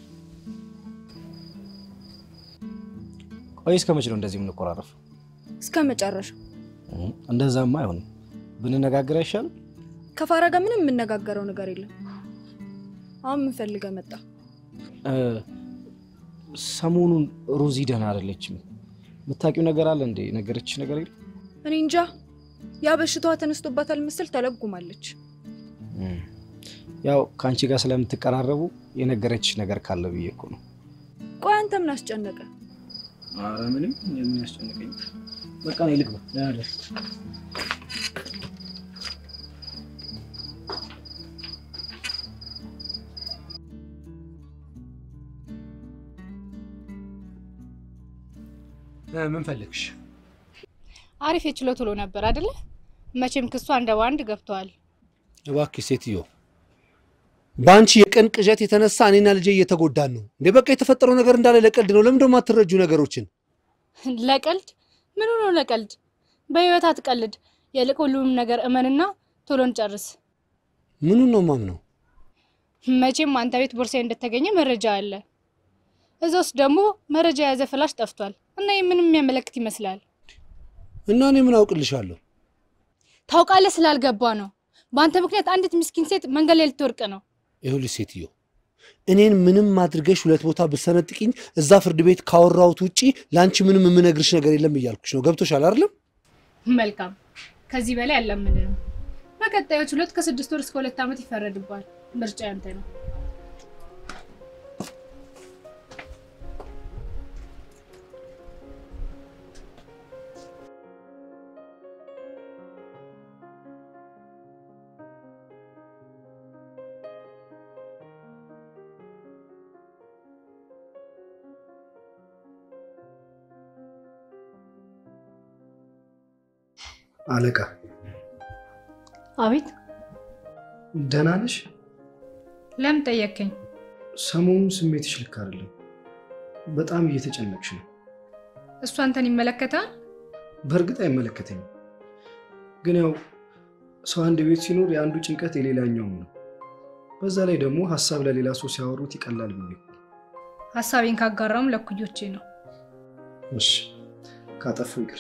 ቆይ እስከ መቼ ነው እንደዚህ የምንቆራረፍ? እስከ መጨረሻው እንደዛማ አይሆንም። ብንነጋገር አይሻልም? ከፋራ ጋር ምንም የምነጋገረው ነገር የለም። አሁን ምን ፈልገህ መጣ? እ፣ ሰሞኑን ሮዚ ደህና አይደለችም። የምታውቂው ነገር አለ እንዴ? ነገረችሽ ነገር የለም? እኔ እንጃ። ያ በሽታዋ ተነስቶባታል ምስል ተለጉማለች። እም፣ ያው ከአንቺ ጋር ስለምትቀራረቡ የነገረችሽ ነገር ካለ ብዬ እኮ ነው። ቆይ አንተ ምን አስጨነቀ? ኧረ ምንም የሚያስጨንቀኝ በቃ ነው። ልግባ ደህና ደር እ፣ ምን ፈለግሽ? አሪፍ የችሎት ውሎ ነበር አይደለ? መቼም ክሱ አንድ በአንድ ገብተዋል። እባክሽ ሴትዮ፣ በአንቺ የቀን ቅዠት የተነሳ እኔና ልጄ እየተጎዳን ነው እንዴ? በቃ የተፈጠረው ነገር እንዳለ ለቀልድ ነው። ለምን ደግሞ አትረጁ ነገሮችን? ለቀልድ ምን ሆኖ ለቀልድ? በህይወት አትቀልድ። የልቅ ሁሉም ነገር እመንና ቶሎ እንጨርስ። ምኑን ነው ማምነው? መቼም አንተ ቤት ቦርሳዬ እንደተገኘ መረጃ አለ። እዛ ውስጥ ደግሞ መረጃ የያዘ ፍላሽ ጠፍቷል እና ይህ ምንም የሚያመለክት ይመስላል። እና እኔ ምን አውቅልሻለሁ? ታውቃለህ ስላልገባ ነው። በአንተ ምክንያት አንዲት ምስኪን ሴት መንገድ ላይ ልትወርቅ ነው። ይኸውልሽ ሴትዮ እኔን ምንም አድርገሽ ሁለት ቦታ ብሰነጥቂኝ እዛ ፍርድ ቤት ካወራሁት ውጪ ለአንቺ ምንም የምነግርሽ ነገር የለም እያልኩሽ ነው። ገብቶሻል አይደለም? መልካም፣ ከዚህ በላይ አላምንህም። በቀጣዮች ሁለት ከስድስት ወር እስከ ሁለት ዓመት ይፈረድባል። ምርጫ ያንተ ነው። አለቃ አቤት። ደህና ነሽ? ለምን ጠየቅከኝ? ሰሞኑን ስሜትሽ ልክ አይደለም። በጣም እየተጨነቅሽ ነው። እሱ አንተን ይመለከታል? በእርግጥ አይመለከተኝም፣ ግን ያው ሰው አንድ ቤት ሲኖር የአንዱ ጭንቀት የሌላኛውም ነው። በዛ ላይ ደግሞ ሀሳብ ለሌላ ሰው ሲያወሩት ይቀላል ብዬ እኮ። ሀሳቤን ካጋራውም ለኩዮቼ ነው። እሺ ካጠፉ ይቅር።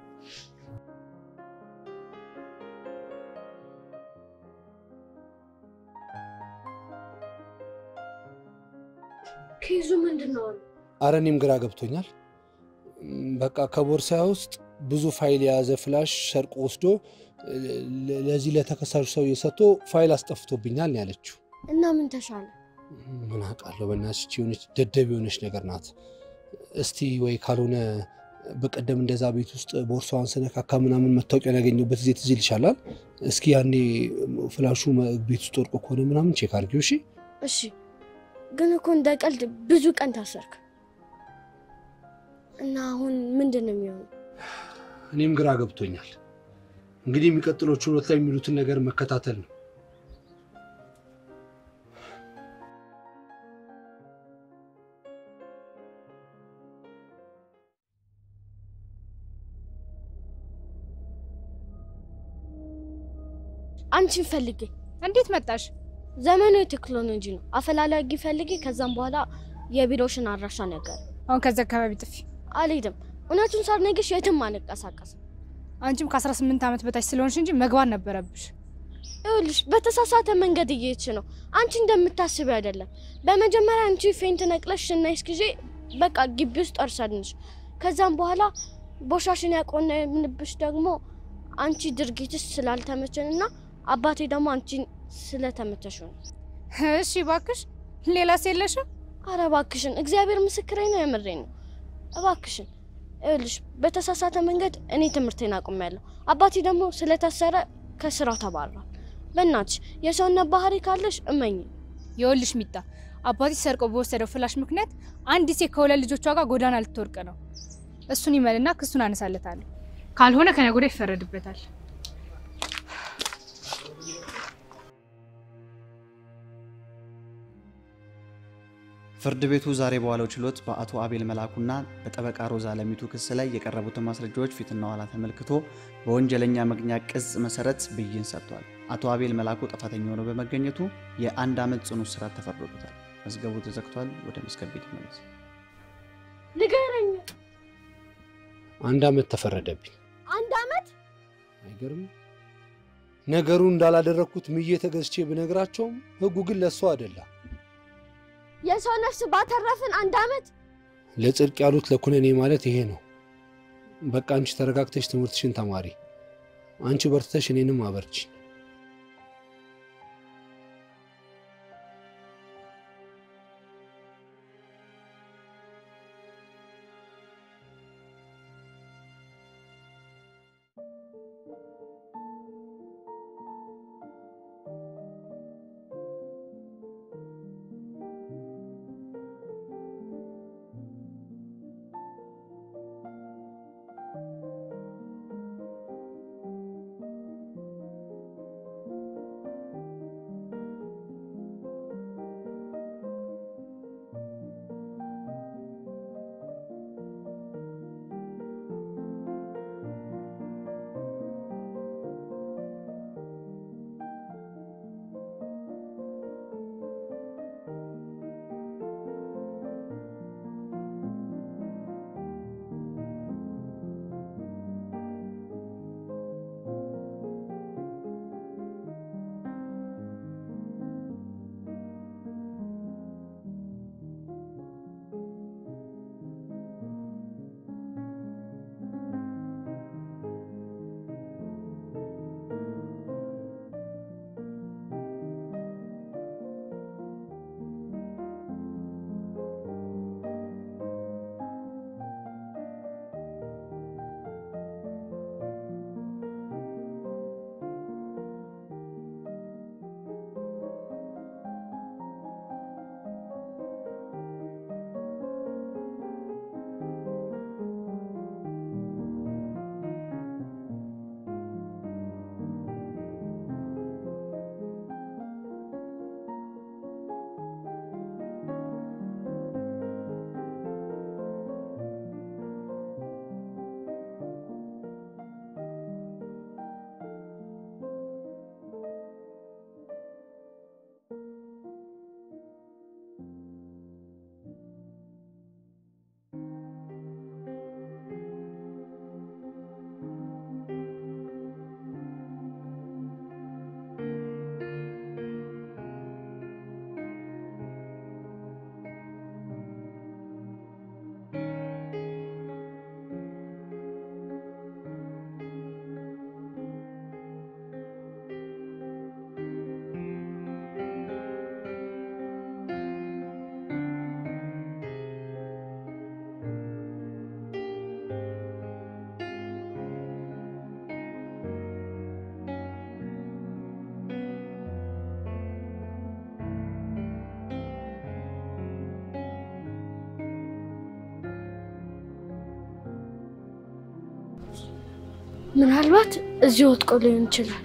ኬዙ ምንድን ነው? አረ እኔም ግራ ገብቶኛል። እም፣ በቃ ከቦርሳዬ ውስጥ ብዙ ፋይል የያዘ ፍላሽ ሰርቆ ወስዶ ለ- ለዚህ ለተከሳሹ ሰውዬ ሰጥቶ ፋይል አስጠፍቶብኛል ነው ያለችው። እና ምን ተሻለ? ምን አውቃለሁ፣ በእናትሽ ይህች የሆነች ደደብ የሆነች ነገር ናት። እስቲ ወይ ካልሆነ በቀደም እንደዛ ቤት ውስጥ ቦርሳዋን ስነካካ ምናምን መታወቂያን ያገኘሁበት ጊዜ ትዝ ይልሻላል? እስኪ ያኔ ፍላሹ መ- ቤት ውስጥ ወርቆ ከሆነ ምናምን ቼክ አድርጊው እሺ። እሺ፣ ግን እኮ እንደ ቀልድ ብዙ ቀን ታሰርክ እና አሁን ምንድን ነው የሚሆነው? እኔም ግራ ገብቶኛል። እንግዲህ የሚቀጥለው ችሎት ላይ የሚሉትን ነገር መከታተል ነው። አንቺን ፈልጌ እንዴት መጣሽ? ዘመኑ የቴክኖሎጂ ነው። አፈላላጊ ፈልጌ፣ ከዛም በኋላ የቢሮሽን አድራሻ ነገር አሁን ከዚህ አካባቢ ጥፊ። አልሄድም። እውነቱን ሳልነግርሽ የትም አንቀሳቀስም። አንቺም ከ18 ዓመት በታች ስለሆንሽ እንጂ መግባት ነበረብሽ። ይኸውልሽ በተሳሳተ መንገድ እየሄድሽ ነው። አንቺ እንደምታስቢው አይደለም። በመጀመሪያ አንቺ ፌንት ነቅለሽ ስናይስ ጊዜ በቃ ግቢ ውስጥ እርሰድንሽ። ከዛም በኋላ ቦሻሽን ያቆነምንብሽ ደግሞ አንቺ ድርጊትሽ ስላልተመቸንና አባቴ ደግሞ አንቺን ስለተመቸሽ ነው። እሺ እባክሽ፣ ሌላስ የለሽም? አረ እባክሽን፣ እግዚአብሔር ምስክሬ ነው፣ የምሬ ነው። እባክሽን ይኸውልሽ በተሳሳተ መንገድ እኔ ትምህርቴን አቁሜያለሁ። አባቴ ደግሞ ስለታሰረ ከስራው ተባሯል። በእናትሽ የሰውነት ባህሪ ካለሽ እመኝ። ይኸውልሽ ሚጣ፣ አባቴ ሰርቆ በወሰደው ፍላሽ ምክንያት አንዲት ሴት ከሁለት ልጆቿ ጋር ጎዳና ልትወርቅ ነው። እሱን ይመልና ክሱን አነሳለታለሁ። ካልሆነ ከነገ ወዲያ ይፈረድበታል። ፍርድ ቤቱ ዛሬ በዋለው ችሎት በአቶ አቤል መላኩና በጠበቃ ሮዛ ለሚቱ ክስ ላይ የቀረቡትን ማስረጃዎች ፊትና ኋላ ተመልክቶ በወንጀለኛ መቅጫ ቅጽ መሰረት ብይን ሰጥቷል። አቶ አቤል መላኩ ጥፋተኛ ሆኖ በመገኘቱ የአንድ ዓመት ጽኑ እስራት ተፈርዶበታል። መዝገቡ ተዘግቷል። ወደ መዝገብ ቤት ይመለስ። ንገረኝ። አንድ ዓመት ተፈረደብኝ። አንድ ዓመት አይገርም? ነገሩ እንዳላደረግኩት ምዬ ተገዝቼ ብነግራቸውም ህጉ ግን ለእሱ አይደለም። የሰው ነፍስ ባተረፍን አንድ ዓመት ለጽድቅ ያሉት ለኩነኔ ማለት ይሄ ነው። በቃ አንቺ ተረጋግተሽ ትምህርትሽን ተማሪ፣ አንቺ በርትተሽ እኔንም አበርቺ። ምናልባት እዚህ ወጥቆ ሊሆን ይችላል።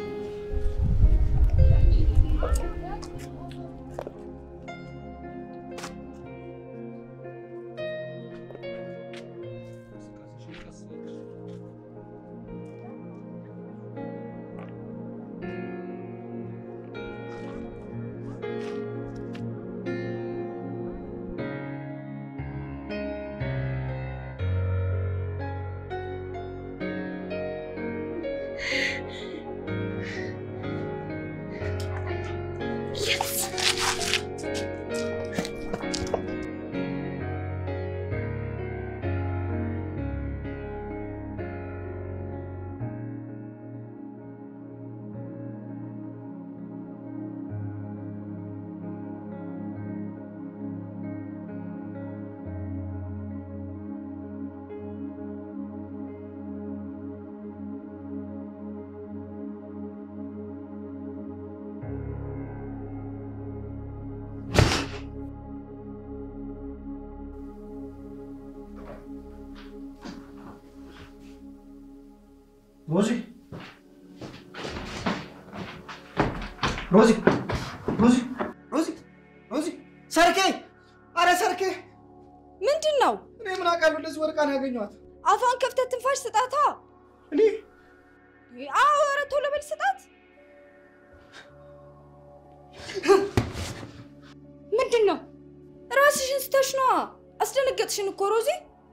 ሮዚ ሮዚ ሮዚ ሮዚ ሮዚ ሰርኬ! አረ ሰርኬ! ምንድን ነው? እኔ ምን አውቃለሁ? እንደዚህ ወድቃ ነው ያገኘኋት። አፏን ከፍተህ ትንፋሽ ስጣታ። እኔ አዎ፣ ኧረ ቶሎ በል ስጣት። ምንድን ነው? ራስሽን ስተሽ ነዋ። አስደነገጥሽን እኮ ሮዚ።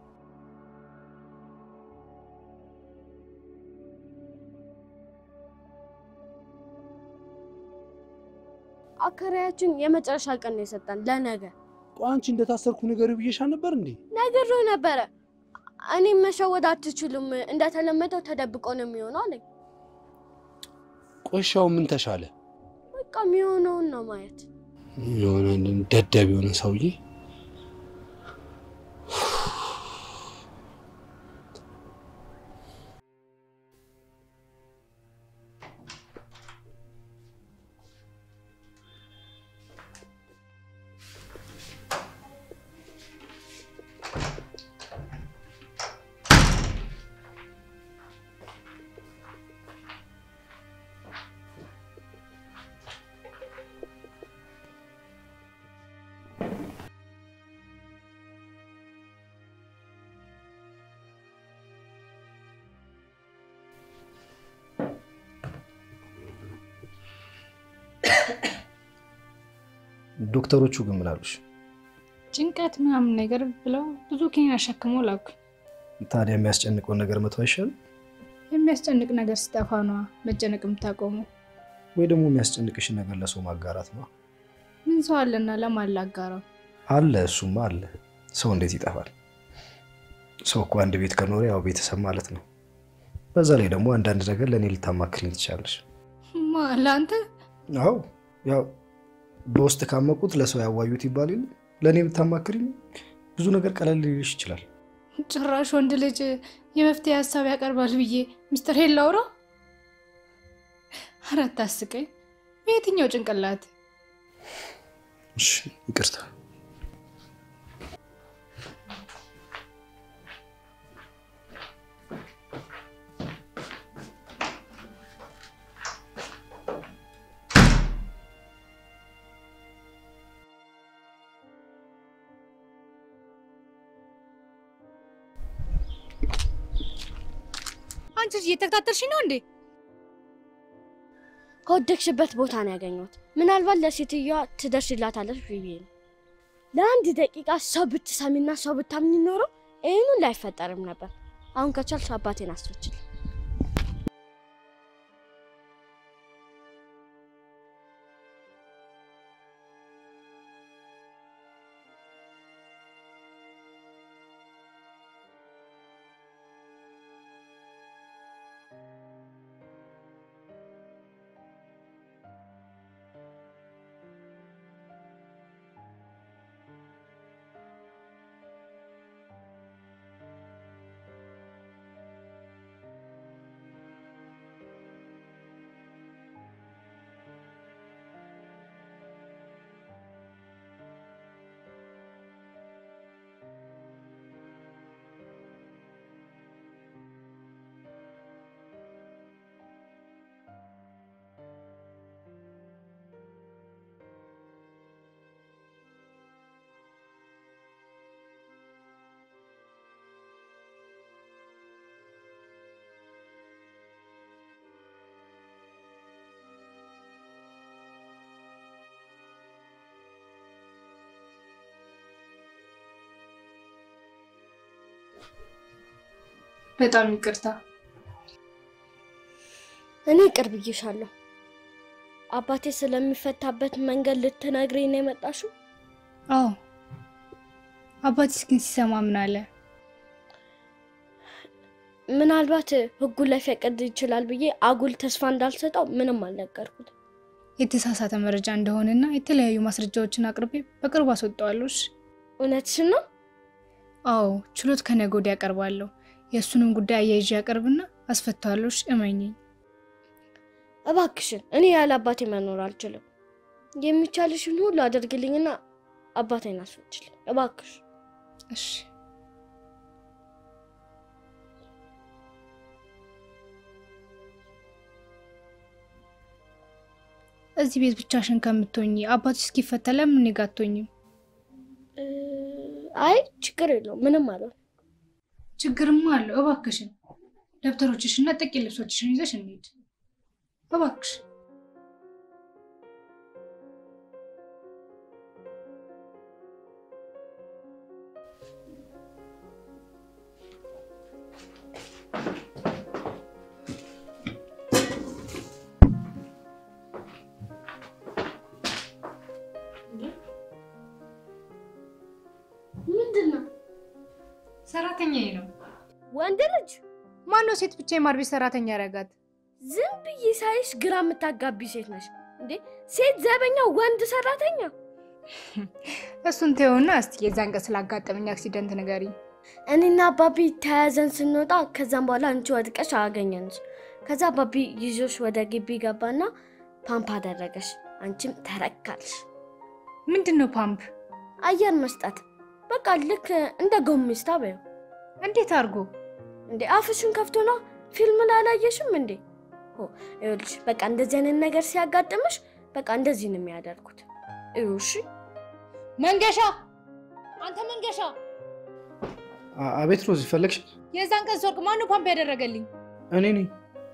አከራያችን የመጨረሻ ቀን ነው የሰጠን ለነገ። ቆይ አንቺ እንደታሰርኩ ነገር ብዬሻ ነበር እንዴ? ነግሬው ነበረ። እኔም መሸወድ አትችሉም፣ እንደተለመደው ተደብቆ ነው የሚሆነው አለኝ። ቆሻው ምን ተሻለ? በቃ የሚሆነውን ነው ማየት። የሆነ ደደብ የሆነ ሰውዬ ዶክተሮቹ ግን ምን አሉሽ? ጭንቀት ምናምን ነገር ብለው ብዙ ኪኒን አሸክሞ ላኩኝ። ታዲያ የሚያስጨንቀውን ነገር መተው አይሻልም? የሚያስጨንቅ ነገር ሲጠፋ ነዋ መጨነቅ የምታቆመው። ወይ ደግሞ የሚያስጨንቅሽን ነገር ለሰው ማጋራት ነው። ምን ሰው አለና ለማን ላጋራው? አለ፣ እሱማ አለ። ሰው እንዴት ይጠፋል? ሰው እኮ አንድ ቤት ከኖረ ያው ቤተሰብ ማለት ነው። በዛ ላይ ደግሞ አንዳንድ ነገር ለእኔ ልታማክሪኝ ትችላለሽ። ማ ለአንተ? አዎ ያው በውስጥ ካመቁት ለሰው ያዋዩት ይባል የለ ለእኔ ብታማክሪኝ ብዙ ነገር ቀለል ሊልሽ ይችላል። ጭራሽ ወንድ ልጅ የመፍትሄ ሀሳብ ያቀርባል ብዬ ሚስጥር ላውራ? ኧረ አታስቀኝ። በየትኛው ጭንቅላት? እሺ ይቅርታ። አንቺ ልጅ እየተከታተልሽ ነው እንዴ? ከወደቅሽበት ቦታ ነው ያገኘሁት። ምናልባት ለሴትዮዋ ትደርሽላታለች ብዬ ነው። ለአንድ ደቂቃ ሰው ብትሰሚና ሰው ብታምኝ ኖሮ ይህኑ ላይፈጠርም ነበር። አሁን ከቻልሽ አባቴን አስፈችል። በጣም ይቅርታ። እኔ ቅርብ ብዬሻለሁ። አባቴ ስለሚፈታበት መንገድ ልትነግሪኝ ነው የመጣሽው? አዎ። አባቴስ ግን ሲሰማ ምን አለ? ምናልባት ህጉን ላይፈቅድ ይችላል ብዬ አጉል ተስፋ እንዳልሰጠው ምንም አልነገርኩት። የተሳሳተ መረጃ እንደሆነና የተለያዩ ማስረጃዎችን አቅርቤ በቅርቡ አስወጣዋለሁ። እሺ? እውነትሽን ነው? አዎ፣ ችሎት ከነገ ወዲያ ያቀርባለሁ። የእሱንም ጉዳይ አያይዤ ያቀርብና አስፈታዋለሁ። እሺ? እመኚኝ። እባክሽን፣ እኔ ያለ አባቴ መኖር አልችልም። የሚቻልሽን ሁሉ አድርግልኝና አባቴን አስፈችልኝ እባክሽ። እሺ። እዚህ ቤት ብቻሽን ከምትሆኚ አባትሽ እስኪፈታ ለምን እኔ ጋ አትሆኚም? አይ ችግር የለውም ምንም አለው። ችግርማ አለው። እባክሽን ደብተሮችሽና ጥቂት ልብሶችሽን ይዘሽ እንሂድ እባክሽ። ምንድን ነው? ሰራተኛዬ ነው። ወንድ ልጅ ማነው ሴት ብቻ የማር ቤት ሰራተኛ ያረጋት? ዝም ብዬ ሳይሽ ግራ የምታጋቢ ሴት ነሽ እንዴ! ሴት ዘበኛ፣ ወንድ ሰራተኛ። እሱን ተይውና እስቲ የዛን ቀን ስላጋጠመኝ አክሲደንት ንገሪኝ። እኔና አባቢ ተያያዘን ስንወጣ ከዛም በኋላ አንቺ ወድቀሽ አገኘንሽ። ከዛ አባቢ ይዞሽ ወደ ግቢ ገባና ፓምፕ አደረገሽ። አንቺም ተረካልሽ። ምንድን ነው ፓምፕ? አየር መስጠት። በቃ ልክ እንደ ጎሚስታ በይው። እንዴት አድርጎ? እንዴ አፍሽን ከፍቶ ነው። ፊልም ላይ አላየሽም እንዴ? ሆ ይኸውልሽ፣ በቃ እንደዚህ አይነት ነገር ሲያጋጥምሽ በቃ እንደዚህ ነው የሚያደርጉት። እዩ እሺ። መንገሻ፣ አንተ መንገሻ፣ አቤት ሮዚ፣ ፈለግሽ? የዛን ቀን ስወርቅ ማነው ፓምፕ ያደረገልኝ? እኔ ነኝ።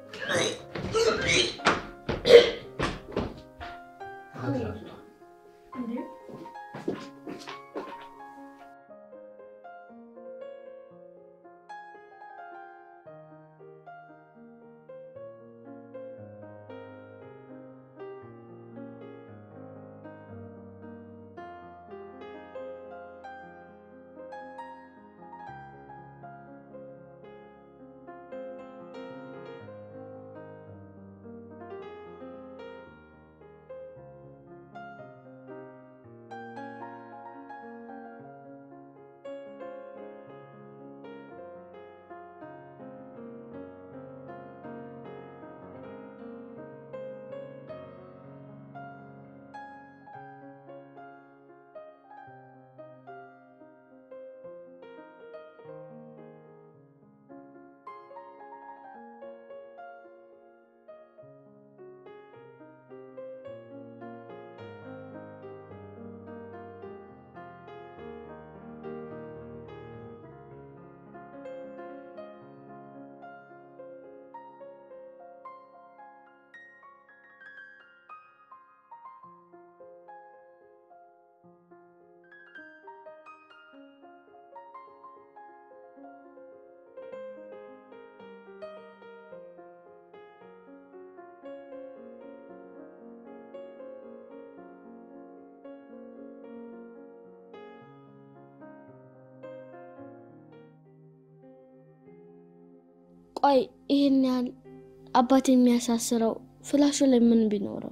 ቆይ ይህን ያህል አባት የሚያሳስረው ፍላሹ ላይ ምን ቢኖረው?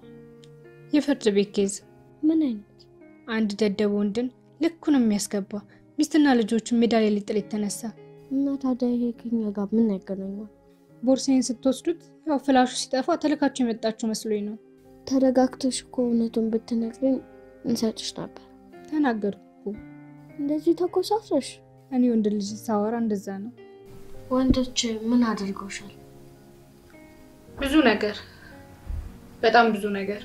የፍርድ ቤት ኬዝ። ምን አይነት አንድ ደደብ ወንድን ልኩን የሚያስገባ ሚስትና ልጆቹን ሜዳ ላይ ሊጥል የተነሳ እና ታዲያ ይሄ ከኛ ጋር ምን ያገናኛል? ቦርሳዬን ስትወስዱት ያው ፍላሹ ሲጠፋ ተልካችሁ የመጣችሁ መስሎኝ ነው። ተረጋግተሽ እኮ እውነቱን ብትነግሪኝ እንሰጥሽ ነበር። ተናገርኩ እኮ። እንደዚህ ተኮሳትረሽ? እኔ ወንድ ልጅ ሳወራ እንደዛ ነው። ወንዶች ምን አድርገውሻል? ብዙ ነገር፣ በጣም ብዙ ነገር።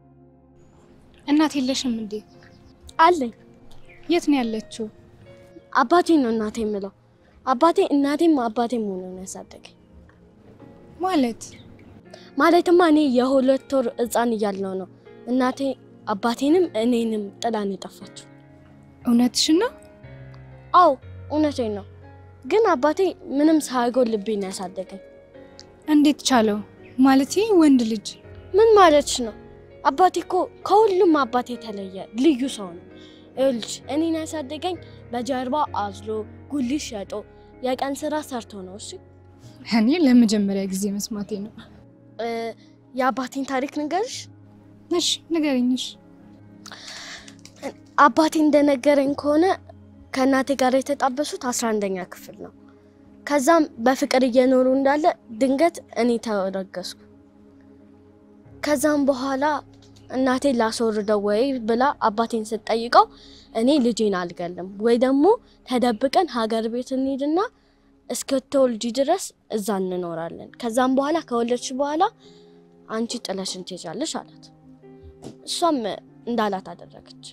እናት የለሽም እንዴ? አለኝ። የት ነው ያለችው? አባቴ ነው እናቴ የምለው። አባቴ እናቴም አባቴም ሆኖ ነው ያሳደገኝ። ማለት ማለትማ እኔ የሁለት ወር ሕፃን እያለሁ ነው እናቴ አባቴንም እኔንም ጥላን የጠፋችው። እውነትሽን ነው? አዎ እውነቴን ነው። ግን አባቴ ምንም ሳይጎልብኝ ነው ያሳደገኝ። እንዴት ቻለው? ማለት ወንድ ልጅ ምን ማለትሽ ነው? አባቴ እኮ ከሁሉም አባቴ የተለየ ልዩ ሰው ነው። ይኸውልሽ እኔን ያሳደገኝ በጀርባ አዝሎ ጉሊት ሸጦ የቀን ስራ ሰርቶ ነው። እሺ እኔ ለመጀመሪያ ጊዜ መስማቴ ነው። እ፣ የአባቴን ታሪክ ንገርሽ። እሺ ንገረኝሽ። አባቴ እንደነገረኝ ከሆነ ከእናቴ ጋር የተጣበሱት አስራ አንደኛ ክፍል ነው። ከዛም በፍቅር እየኖሩ እንዳለ ድንገት እኔ ተረገዝኩ። ከዛም በኋላ እናቴ ላስወርደው ወይ ብላ አባቴን ስትጠይቀው እኔ ልጄን አልገልም ወይ ደግሞ ተደብቀን ሀገር ቤት እንሂድና እስክትወልጂ ድረስ እዛ እንኖራለን። ከዛም በኋላ ከወለድሽ በኋላ አንቺ ጥለሽን ትሄጃለሽ አላት። እሷም እንዳላት አደረገች።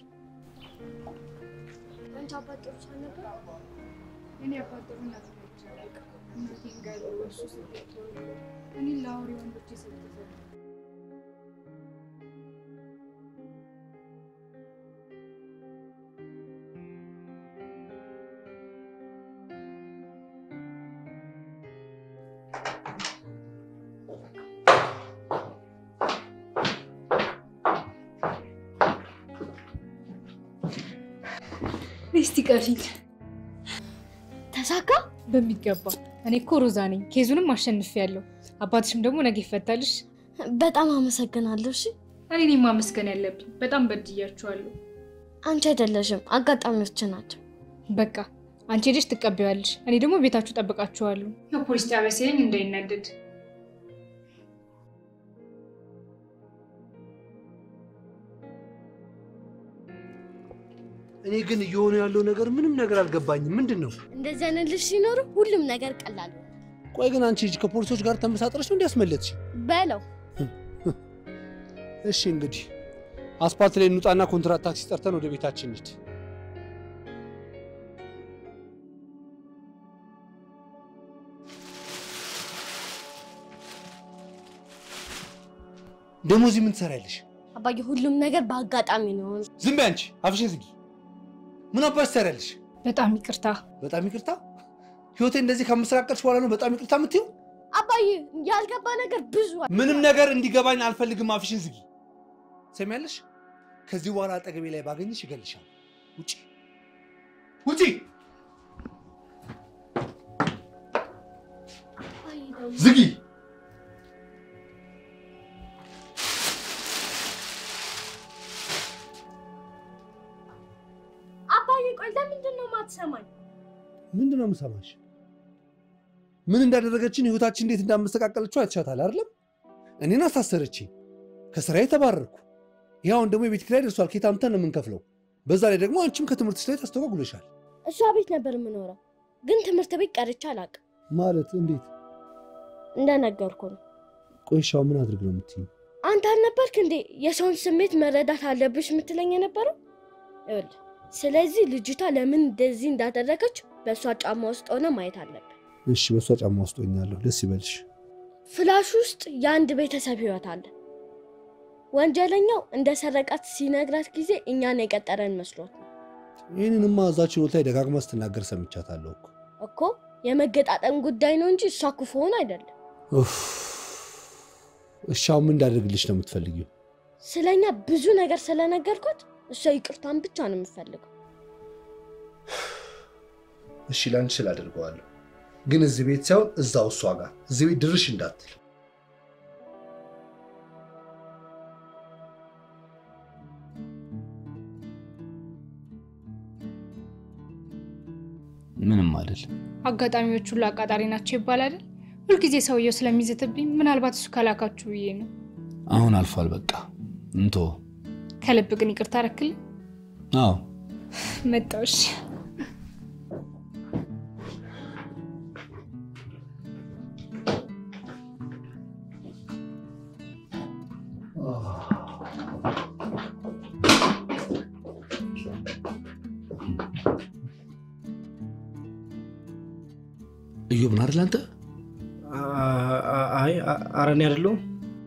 እስቲ ቀፊት ተሳካ። በሚገባ እኔ እኮ ሮዛ ነኝ። ኬዙንም አሸንፌያለሁ። አባትሽም ደግሞ ነገ ይፈታልሽ። በጣም አመሰግናለሁ። እሺ እኔ ነኝ ማመስገን ያለብኝ። በጣም በድያችኋለሁ። አንቺ አይደለሽም፣ አጋጣሚዎች ናቸው። በቃ አንቺ ሄደሽ ትቀበያለሽ፣ እኔ ደግሞ ቤታችሁ ጠብቃችኋለሁ። የፖሊስ ጣቢያ ሲለኝ እንዳይናደድ። እኔ ግን እየሆነ ያለው ነገር ምንም ነገር አልገባኝም። ምንድን ነው? እንደዚህ አይነት ልጅ ሲኖር ሁሉም ነገር ቀላል ነው። ቆይ ግን አንቺ ልጅ ከፖሊሶች ጋር ተመሳጥረሽ ነው እንዲያስመለጥሽ? በለው እሺ እንግዲህ አስፓልት ላይ እንውጣና ኮንትራት ታክሲ ጠርተን ወደ ቤታችን እንሂድ። ደግሞ እዚህ ምን ትሰሪያለሽ? አባዬ፣ ሁሉም ነገር በአጋጣሚ ነው። ዝም በይ አንቺ፣ አፍሽን ዝጊ። ምን አባሽ ትሰሪያለሽ? በጣም ይቅርታ። በጣም ይቅርታ። ህይወቴ እንደዚህ ከምስራቀልሽ በኋላ ነው በጣም ይቅርታ የምትይው? አባዬ፣ ያልገባ ነገር ብዙ አለ። ምንም ነገር እንዲገባኝ አልፈልግም። አፍሽን ዝጊ። ሰሚያለሽ? ከዚህ በኋላ አጠገቤ ላይ ባገኝሽ ይገልሻል። ውጪ ውጪ! ዝጊ! አባዬ፣ ቆይ ለምንድን ነው የማትሰማኝ? ምንድን ነው የምሰማሽ? ምን እንዳደረገችን ህይወታችን እንዴት እንዳመሰቃቀለችው አይተሻታል አይደለም? እኔን አሳሰረችኝ፣ ከስራዬ ተባረርኩ። ይኸውን ደግሞ የቤት ኪራይ ደርሷል። ከየት አምጥተን ነው የምንከፍለው? በዛ ላይ ደግሞ አንቺም ከትምህርትሽ ላይ ታስተጓጉለሻል። እሷ ቤት ነበር የምኖረው፣ ግን ትምህርት ቤት ቀርቼ አላውቅም። ማለት እንዴት? እንደነገርኩ ነው። ቆይሻው ምን አድርግ ነው የምትይኝ? አንተ አልነበርክ እንዴ የሰውን ስሜት መረዳት አለብሽ የምትለኝ የነበረው? ይኸውልህ፣ ስለዚህ ልጅቷ ለምን እንደዚህ እንዳደረገች በእሷ ጫማ ውስጥ ሆነ ማየት አለብን። እሺ፣ በእሷ ጫማ ውስጥ ሆኛለሁ። ደስ ይበልሽ። ፍላሽ ውስጥ የአንድ ቤተሰብ ህይወት አለ። ወንጀለኛው እንደ ሰረቃት ሲነግራት ጊዜ እኛን የቀጠረን መስሎት ነው ይህንንማ እዛ ችሎት ላይ ደጋግማ ስትናገር ሰምቻታለሁ እኮ። እኮ የመገጣጠም ጉዳይ ነው እንጂ እሷ ክፉ ሆን አይደለም። ኡፍ። እሺ፣ አሁን ምን እንዳደርግልሽ ነው የምትፈልጊው? ስለኛ ብዙ ነገር ስለነገርኳት እሷ ይቅርታን ብቻ ነው የምፈልገው። እሺ፣ ለአንቺ ስል አደርገዋለሁ፣ ግን እዚህ ቤት ሳይሆን እዛው እሷ ጋር እዚህ ቤት ድርሽ እንዳትል። ምንም አይደል። አጋጣሚዎች ሁሉ አቃጣሪ ናቸው ይባል አይደል? ሁልጊዜ ሰውየው ስለሚዝትብኝ ምናልባት እሱ ከላካችሁ ብዬ ነው። አሁን አልፏል፣ በቃ እንቶ። ከልብ ግን ይቅርታ አረክልኝ። አዎ መጣሁሽ። እዮብ ነህ አይደል አንተ? አይ ኧረ እኔ አይደለሁም።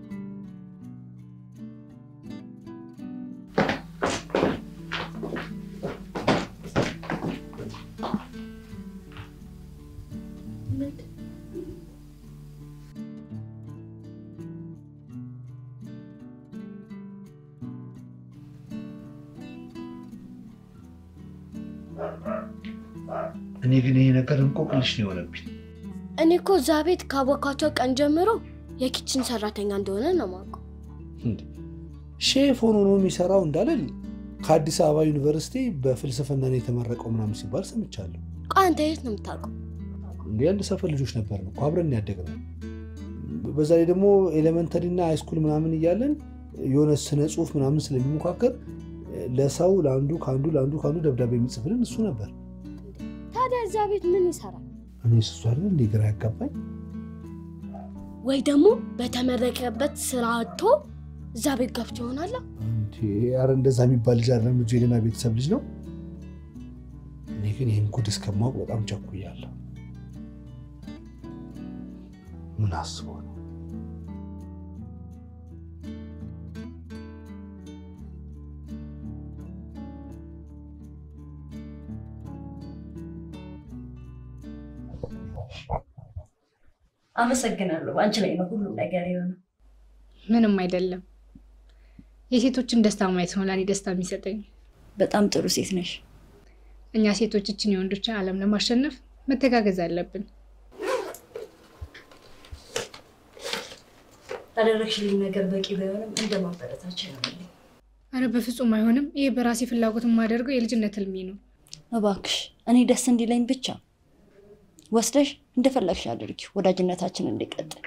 እኔ ግን ይሄ ነገር እንቆቅልሽ ነው የሆነብኝ። እኔ እኮ እዛ ቤት ካወኳቸው ቀን ጀምሮ የኪችን ሰራተኛ እንደሆነ ነው የማውቀው። ሼፍ ሆኖ ነው የሚሰራው እንዳለል ከአዲስ አበባ ዩኒቨርሲቲ በፍልስፍና ነው የተመረቀው ምናምን ሲባል ሰምቻለሁ። ቆይ አንተ የት ነው የምታውቀው? እንዲህ አንድ ሰፈር ልጆች ነበር ነው አብረን ያደግነው። በዛ ላይ ደግሞ ኤሌመንተሪ እና ሃይስኩል ምናምን እያለን የሆነ ስነ ጽሁፍ ምናምን ስለሚሞካከር ለሰው ለአንዱ ከአንዱ ለአንዱ ከአንዱ ደብዳቤ የሚጽፍልን እሱ ነበር። ታዲያ እዛ ቤት ምን ይሰራል? እኔ ስሱ አይደል እንደ ግራ ያጋባኝ። ወይ ደግሞ በተመረቀበት ስራ አጥቶ እዛ ቤት ገብቶ ይሆናል። እንዴ ኧረ እንደዛ የሚባል ልጅ አይደለም ልጁ የሌላ ቤተሰብ ልጅ ነው። እኔ ግን ይህን ጉድ እስከማወቅ በጣም ቸኩያለሁ። ምን አስቦ ነው? አመሰግናለሁ። በአንቺ ላይ ነው ሁሉም ነገር የሆነው። ምንም አይደለም። የሴቶችን ደስታ ማየት ነው ለእኔ ደስታ የሚሰጠኝ። በጣም ጥሩ ሴት ነሽ። እኛ ሴቶች እችን የወንዶችን ዓለም ለማሸነፍ መተጋገዝ አለብን። ያደረግሽልኝ ነገር በቂ ባይሆንም እንደ ማበረታቻ ይሆናልኝ። አረ በፍጹም አይሆንም። ይሄ በራሴ ፍላጎት የማደርገው የልጅነት ህልሜ ነው። እባክሽ እኔ ደስ እንዲለኝ ብቻ ወስደሽ እንደፈለግሽ አድርጊ፣ ወዳጅነታችን እንዲቀጥል።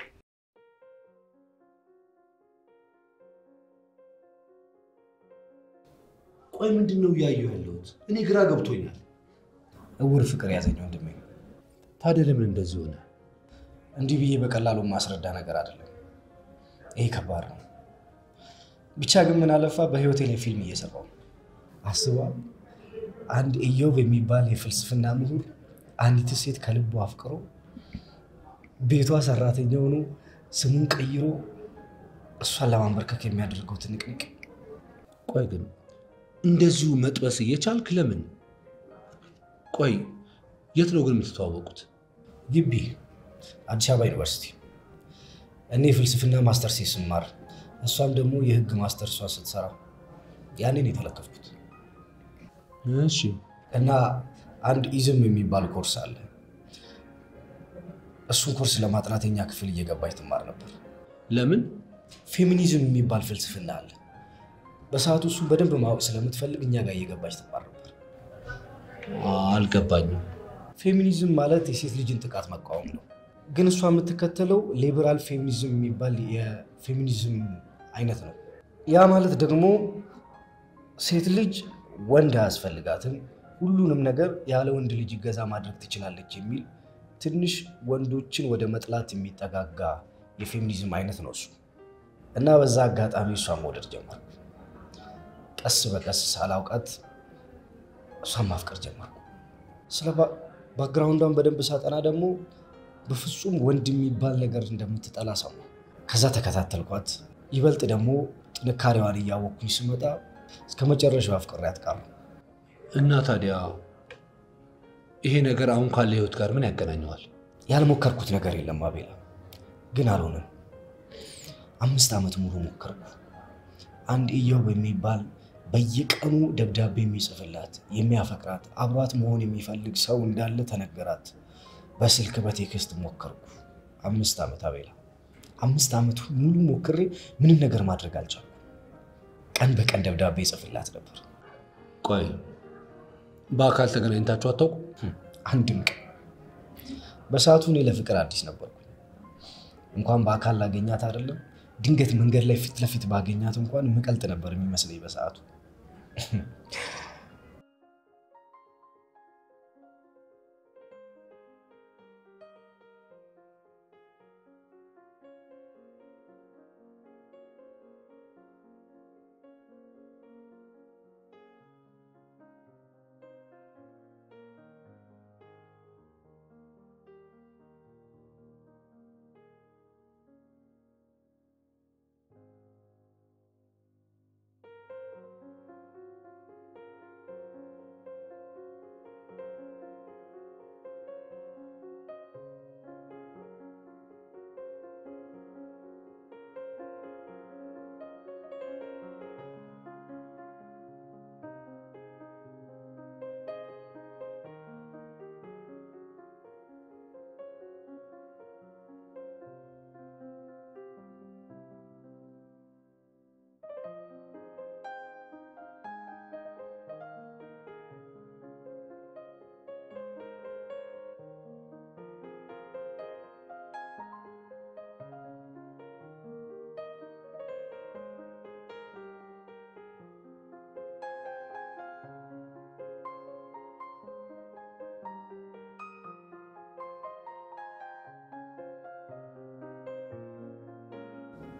ቆይ ምንድን ነው እያየሁ ያለሁት? እኔ ግራ ገብቶኛል። እውር ፍቅር ያዘኝ ወንድሜ። ታዲያ ለምን እንደዚህ ሆነ? እንዲህ ብዬ በቀላሉ ማስረዳ ነገር አይደለም። ይሄ ከባድ ነው። ብቻ ግን ምን አለፋ በህይወቴ ላይ ፊልም እየሰራሁ ነው። አስባ አንድ ኢዮብ የሚባል የፍልስፍና ምሁር አንዲት ሴት ከልቡ አፍቅሮ ቤቷ ሰራተኛ ሆኖ ስሙን ቀይሮ እሷን ለማንበርከክ የሚያደርገው ትንቅንቅ ቆይ ግን እንደዚሁ መጥበስ እየቻልክ ለምን? ቆይ የት ነው ግን የምትተዋወቁት? ግቢ አዲስ አበባ ዩኒቨርሲቲ። እኔ የፍልስፍና ማስተርስ ስማር እሷም ደግሞ የህግ ማስተርሷ ስትሰራ ያንን የተለከፍኩት እሺ። እና አንድ ኢዝም የሚባል ኮርስ አለ። እሱን ኮርስ ለማጥናት የኛ ክፍል እየገባች ትማር ነበር። ለምን? ፌሚኒዝም የሚባል ፍልስፍና አለ። በሰዓቱ እሱን በደንብ ማወቅ ስለምትፈልግ እኛ ጋር እየገባች ትማር ነበር። አልገባኝም። ፌሚኒዝም ማለት የሴት ልጅን ጥቃት መቃወም ነው። ግን እሷ የምትከተለው ሊበራል ፌሚኒዝም የሚባል የፌሚኒዝም አይነት ነው። ያ ማለት ደግሞ ሴት ልጅ ወንድ አያስፈልጋትም፣ ሁሉንም ነገር ያለ ወንድ ልጅ እገዛ ማድረግ ትችላለች የሚል ትንሽ ወንዶችን ወደ መጥላት የሚጠጋጋ የፌሚኒዝም አይነት ነው እሱ እና በዛ አጋጣሚ እሷን መውደድ ጀመርኩ። ቀስ በቀስ ሳላውቃት እሷን ማፍቀር ጀመርኩ። ስለ ባክግራውንዷን በደንብ ሳጠና ደግሞ በፍጹም ወንድ የሚባል ነገር እንደምትጠላ ሰማሁ። ከዛ ተከታተልኳት። ይበልጥ ደግሞ ጥንካሬዋን እያወቅኩኝ ስመጣ እስከ መጨረሻው አፍቅሬያት ቀረሁ። እና ታዲያ ይሄ ነገር አሁን ካለ ህይወት ጋር ምን ያገናኘዋል? ያልሞከርኩት ነገር የለም አቤላ፣ ግን አልሆነም። አምስት ዓመት ሙሉ ሞከርኩ። አንድ ኢዮብ የሚባል በየቀኑ ደብዳቤ የሚጽፍላት የሚያፈቅራት አብሯት መሆን የሚፈልግ ሰው እንዳለ ተነገራት። በስልክ በቴክስት ሞከርኩ። አምስት ዓመት አቤላ፣ አምስት ዓመት ሙሉ ሞክሬ ምንም ነገር ማድረግ አልቻልኩም። ቀን በቀን ደብዳቤ ይጽፍላት ነበር። ቆይ በአካል ተገናኝታችሁ አታውቁ? አንድም ቀን። በሰዓቱ እኔ ለፍቅር አዲስ ነበርኩ። እንኳን በአካል ላገኛት አይደለም ድንገት መንገድ ላይ ፊት ለፊት ባገኛት እንኳን ምቀልጥ ነበር የሚመስለኝ በሰዓቱ።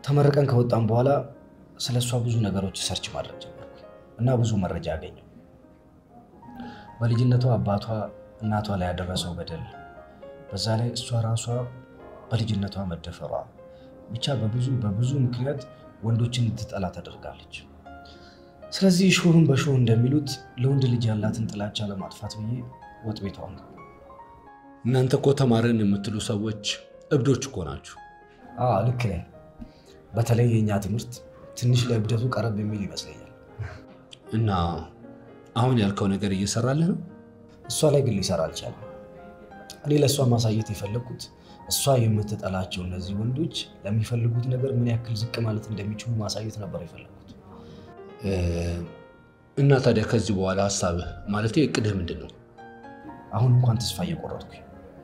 ተመርቀን ከወጣን በኋላ ስለ እሷ ብዙ ነገሮች ሰርች ማድረግ ጀመርኩ እና ብዙ መረጃ አገኘው። በልጅነቷ አባቷ እናቷ ላይ ያደረሰው በደል፣ በዛ ላይ እሷ ራሷ በልጅነቷ መደፈሯ፣ ብቻ በብዙ በብዙ ምክንያት ወንዶችን እንድትጠላ ተደርጋለች። ስለዚህ ሾህን በሾህ እንደሚሉት ለወንድ ልጅ ያላትን ጥላቻ ለማጥፋት ብዬ ወጥ ቤቷ ነው። እናንተ እኮ ተማርን የምትሉ ሰዎች እብዶች እኮ ናችሁ። አዎ ልክ ነህ። በተለይ የእኛ ትምህርት ትንሽ ለእብደቱ ቀረብ የሚል ይመስለኛል። እና አሁን ያልከው ነገር እየሰራልህ ነው? እሷ ላይ ግን ሊሰራ አልቻለም። እኔ ለእሷ ማሳየት የፈለግኩት እሷ የምትጠላቸው እነዚህ ወንዶች ለሚፈልጉት ነገር ምን ያክል ዝቅ ማለት እንደሚችሉ ማሳየት ነበር የፈለግኩት። እና ታዲያ ከዚህ በኋላ ሀሳብህ ማለት እቅድህ ምንድን ነው? አሁን እንኳን ተስፋ እየቆረጥኩኝ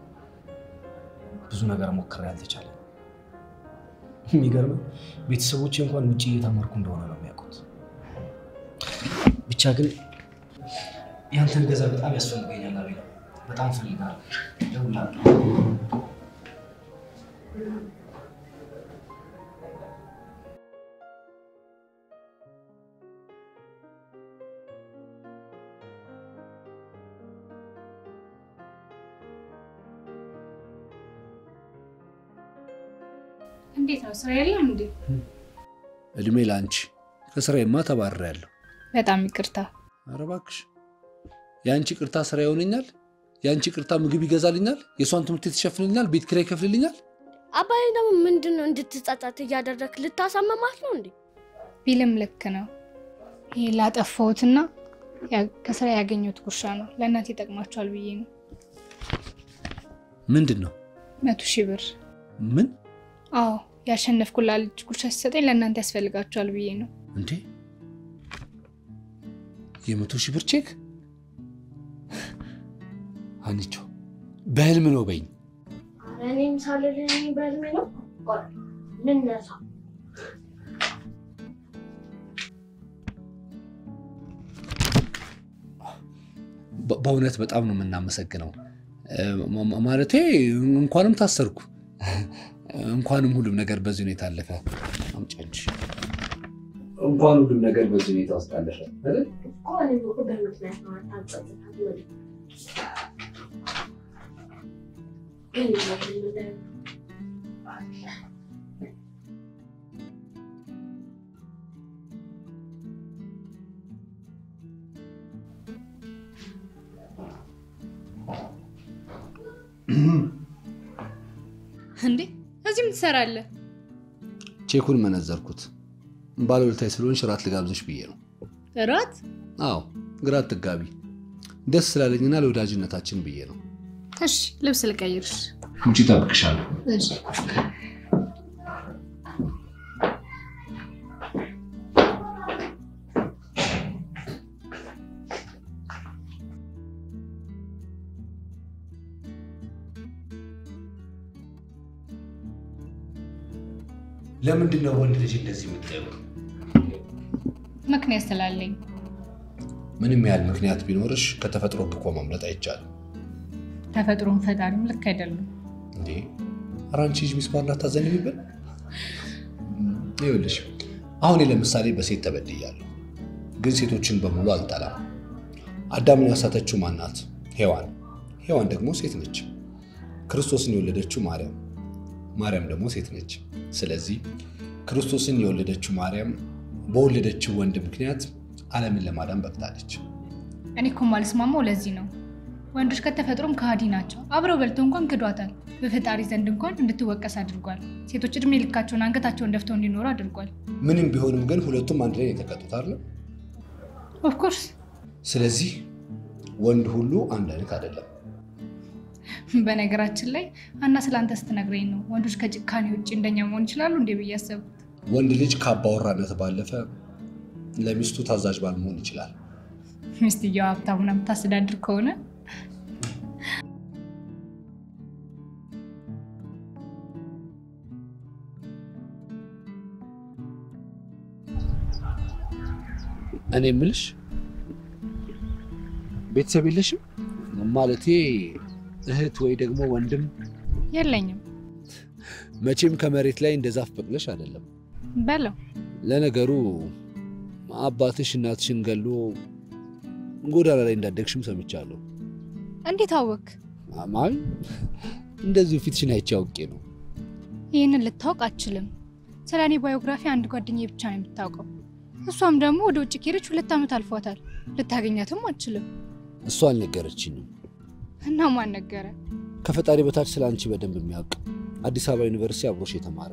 ብዙ ነገር ሞክሬ አልተቻለም። የሚገርም ቤተሰቦቼ እንኳን ውጭ እየተማርኩ እንደሆነ ነው የሚያውቁት። ብቻ ግን ያንተን ገዛ በጣም ያስፈልገኛል። አቤላ በጣም ፈልጋለሁ። እደውልልሃለሁ። እንዴት ነው ስራ የለም እንዴ? እድሜ ለአንቺ። ከስራዬማ ተባርሬያለሁ። በጣም ይቅርታ። ኧረ እባክሽ የአንቺ ቅርታ ስራ ይሆነኛል? የአንቺ ቅርታ ምግብ ይገዛልኛል? የእሷን ትምህርት ቤት ይሸፍንልኛል? ቤት ኪራይ ይከፍልልኛል? አባዬ ደግሞ ምንድን ነው እንድትጸጸት እያደረግ ልታሳመማት ነው እንዴ? ቢልም ልክ ነው። ይሄ ላጠፋሁትና ያ- ከስራ ያገኘሁት ጉርሻ ነው። ለእናቴ ይጠቅማቸዋል ብዬ ነው። ምንድን ነው? መቶ ሺህ ብር። ምን አዎ ያሸነፍኩላ ልጅ ጉርሻ ሲሰጠኝ ለእናንተ ያስፈልጋቸዋል ብዬ ነው። እንዴ? የመቶ ሺህ ብር ቼክ? አንቾ በህልም ነው በይኝ። ኧረ እኔም ሳልልህ እኔ በህልሜ ነው። ቆይ ልነሳ። በ- በእውነት በጣም ነው የምናመሰግነው። እ፣ ማ- ማለቴ እንኳንም ታሰርኩ፣ እንኳንም ሁሉም ነገር በዚህ ሁኔታ አለፈ። አምጪ አንቺ። እንኳን ሁሉም ነገር በዚህ ሁኔታ ውስጥ አለፈ አይደል? እኮ እኔም እኮ በምክንያት ነው አታጸጽታት ወደ ግን በህልም ላይ እንዴ እዚህ ምን ትሰራለህ? ቼኩን መነዘርኩት። ባለውለታዬ ስለሆንሽ እራት ልጋብዝሽ ብዬ ነው። እራት? አዎ ግራ አትጋቢ። ደስ ስላለኝና ለወዳጅነታችን ብዬ ነው። እሺ ልብስ ልቀይርሽ። ውጪ እጠብቅሻለሁ። እሺ ለምንድን ነው ወንድ ልጅ እንደዚህ የምታየው? ምክንያት ስላለኝ ምንም ያህል ምክንያት ቢኖርሽ ከተፈጥሮ እኮ ማምለጥ አይቻልም። ተፈጥሮም ፈጣሪም ልክ አይደሉም። እንዴ ኧረ አንቺ ልጅ ሚስማር ላታዘንቢብን። ይኸውልሽ አሁን እኔ ለምሳሌ በሴት ተበድያለሁ፣ ግን ሴቶችን በሙሉ አልጠላም። አዳምን ያሳተችው ማናት? ሔዋን። ሔዋን ደግሞ ሴት ነች። ክርስቶስን የወለደችው ማርያም፣ ማርያም ደግሞ ሴት ነች። ስለዚህ ክርስቶስን የወለደችው ማርያም በወለደችው ወንድ ምክንያት ዓለምን ለማዳን በቅታለች። እኔ እኮ ማልስማማው ለዚህ ነው። ወንዶች ከተፈጥሮም ከሃዲ ናቸው። አብረው በልተው እንኳን ክዷታል። በፈጣሪ ዘንድ እንኳን እንድትወቀስ አድርጓል። ሴቶች እድሜ ልካቸውን አንገታቸውን ደፍተው እንዲኖሩ አድርጓል። ምንም ቢሆንም ግን ሁለቱም አንድ ላይ ነው የተቀጡት አይደል? ኦፍኮርስ ስለዚህ ወንድ ሁሉ አንድ አይነት አይደለም። በነገራችን ላይ አና ስለ አንተ ስትነግረኝ ነው ወንዶች ከጭካኔ ውጭ እንደኛ መሆን ይችላሉ እንዴ ብዬ አሰብኩት። ወንድ ልጅ ከአባወራነት ባለፈ ለሚስቱ ታዛዥ ባል መሆን ይችላል። ሚስትየው ሀብታሙን የምታስተዳድር ከሆነ እኔ የምልሽ ቤተሰብ የለሽም? ማለቴ እህት ወይ ደግሞ ወንድም? የለኝም። መቼም ከመሬት ላይ እንደ ዛፍ በቅለሽ አይደለም። በለው ለነገሩ አባትሽ እናትሽን ገሎ ጎዳና ላይ እንዳደግሽም ሰምቻለሁ። እንዴት አወክ? አማን እንደዚሁ ፊትሽን አይቼ አውቄ ነው። ይህንን ልታውቅ አትችልም። ስለ እኔ ባዮግራፊ አንድ ጓደኛዬ ብቻ ነው የምታውቀው። እሷም ደግሞ ወደ ውጭ ከሄደች ሁለት ዓመት አልፏታል። ልታገኛትም አትችልም። እሷ አልነገረችኝም። እና ማን ነገረ? ከፈጣሪ በታች ስለ አንቺ በደንብ የሚያውቅ አዲስ አበባ ዩኒቨርሲቲ አብሮሽ የተማረ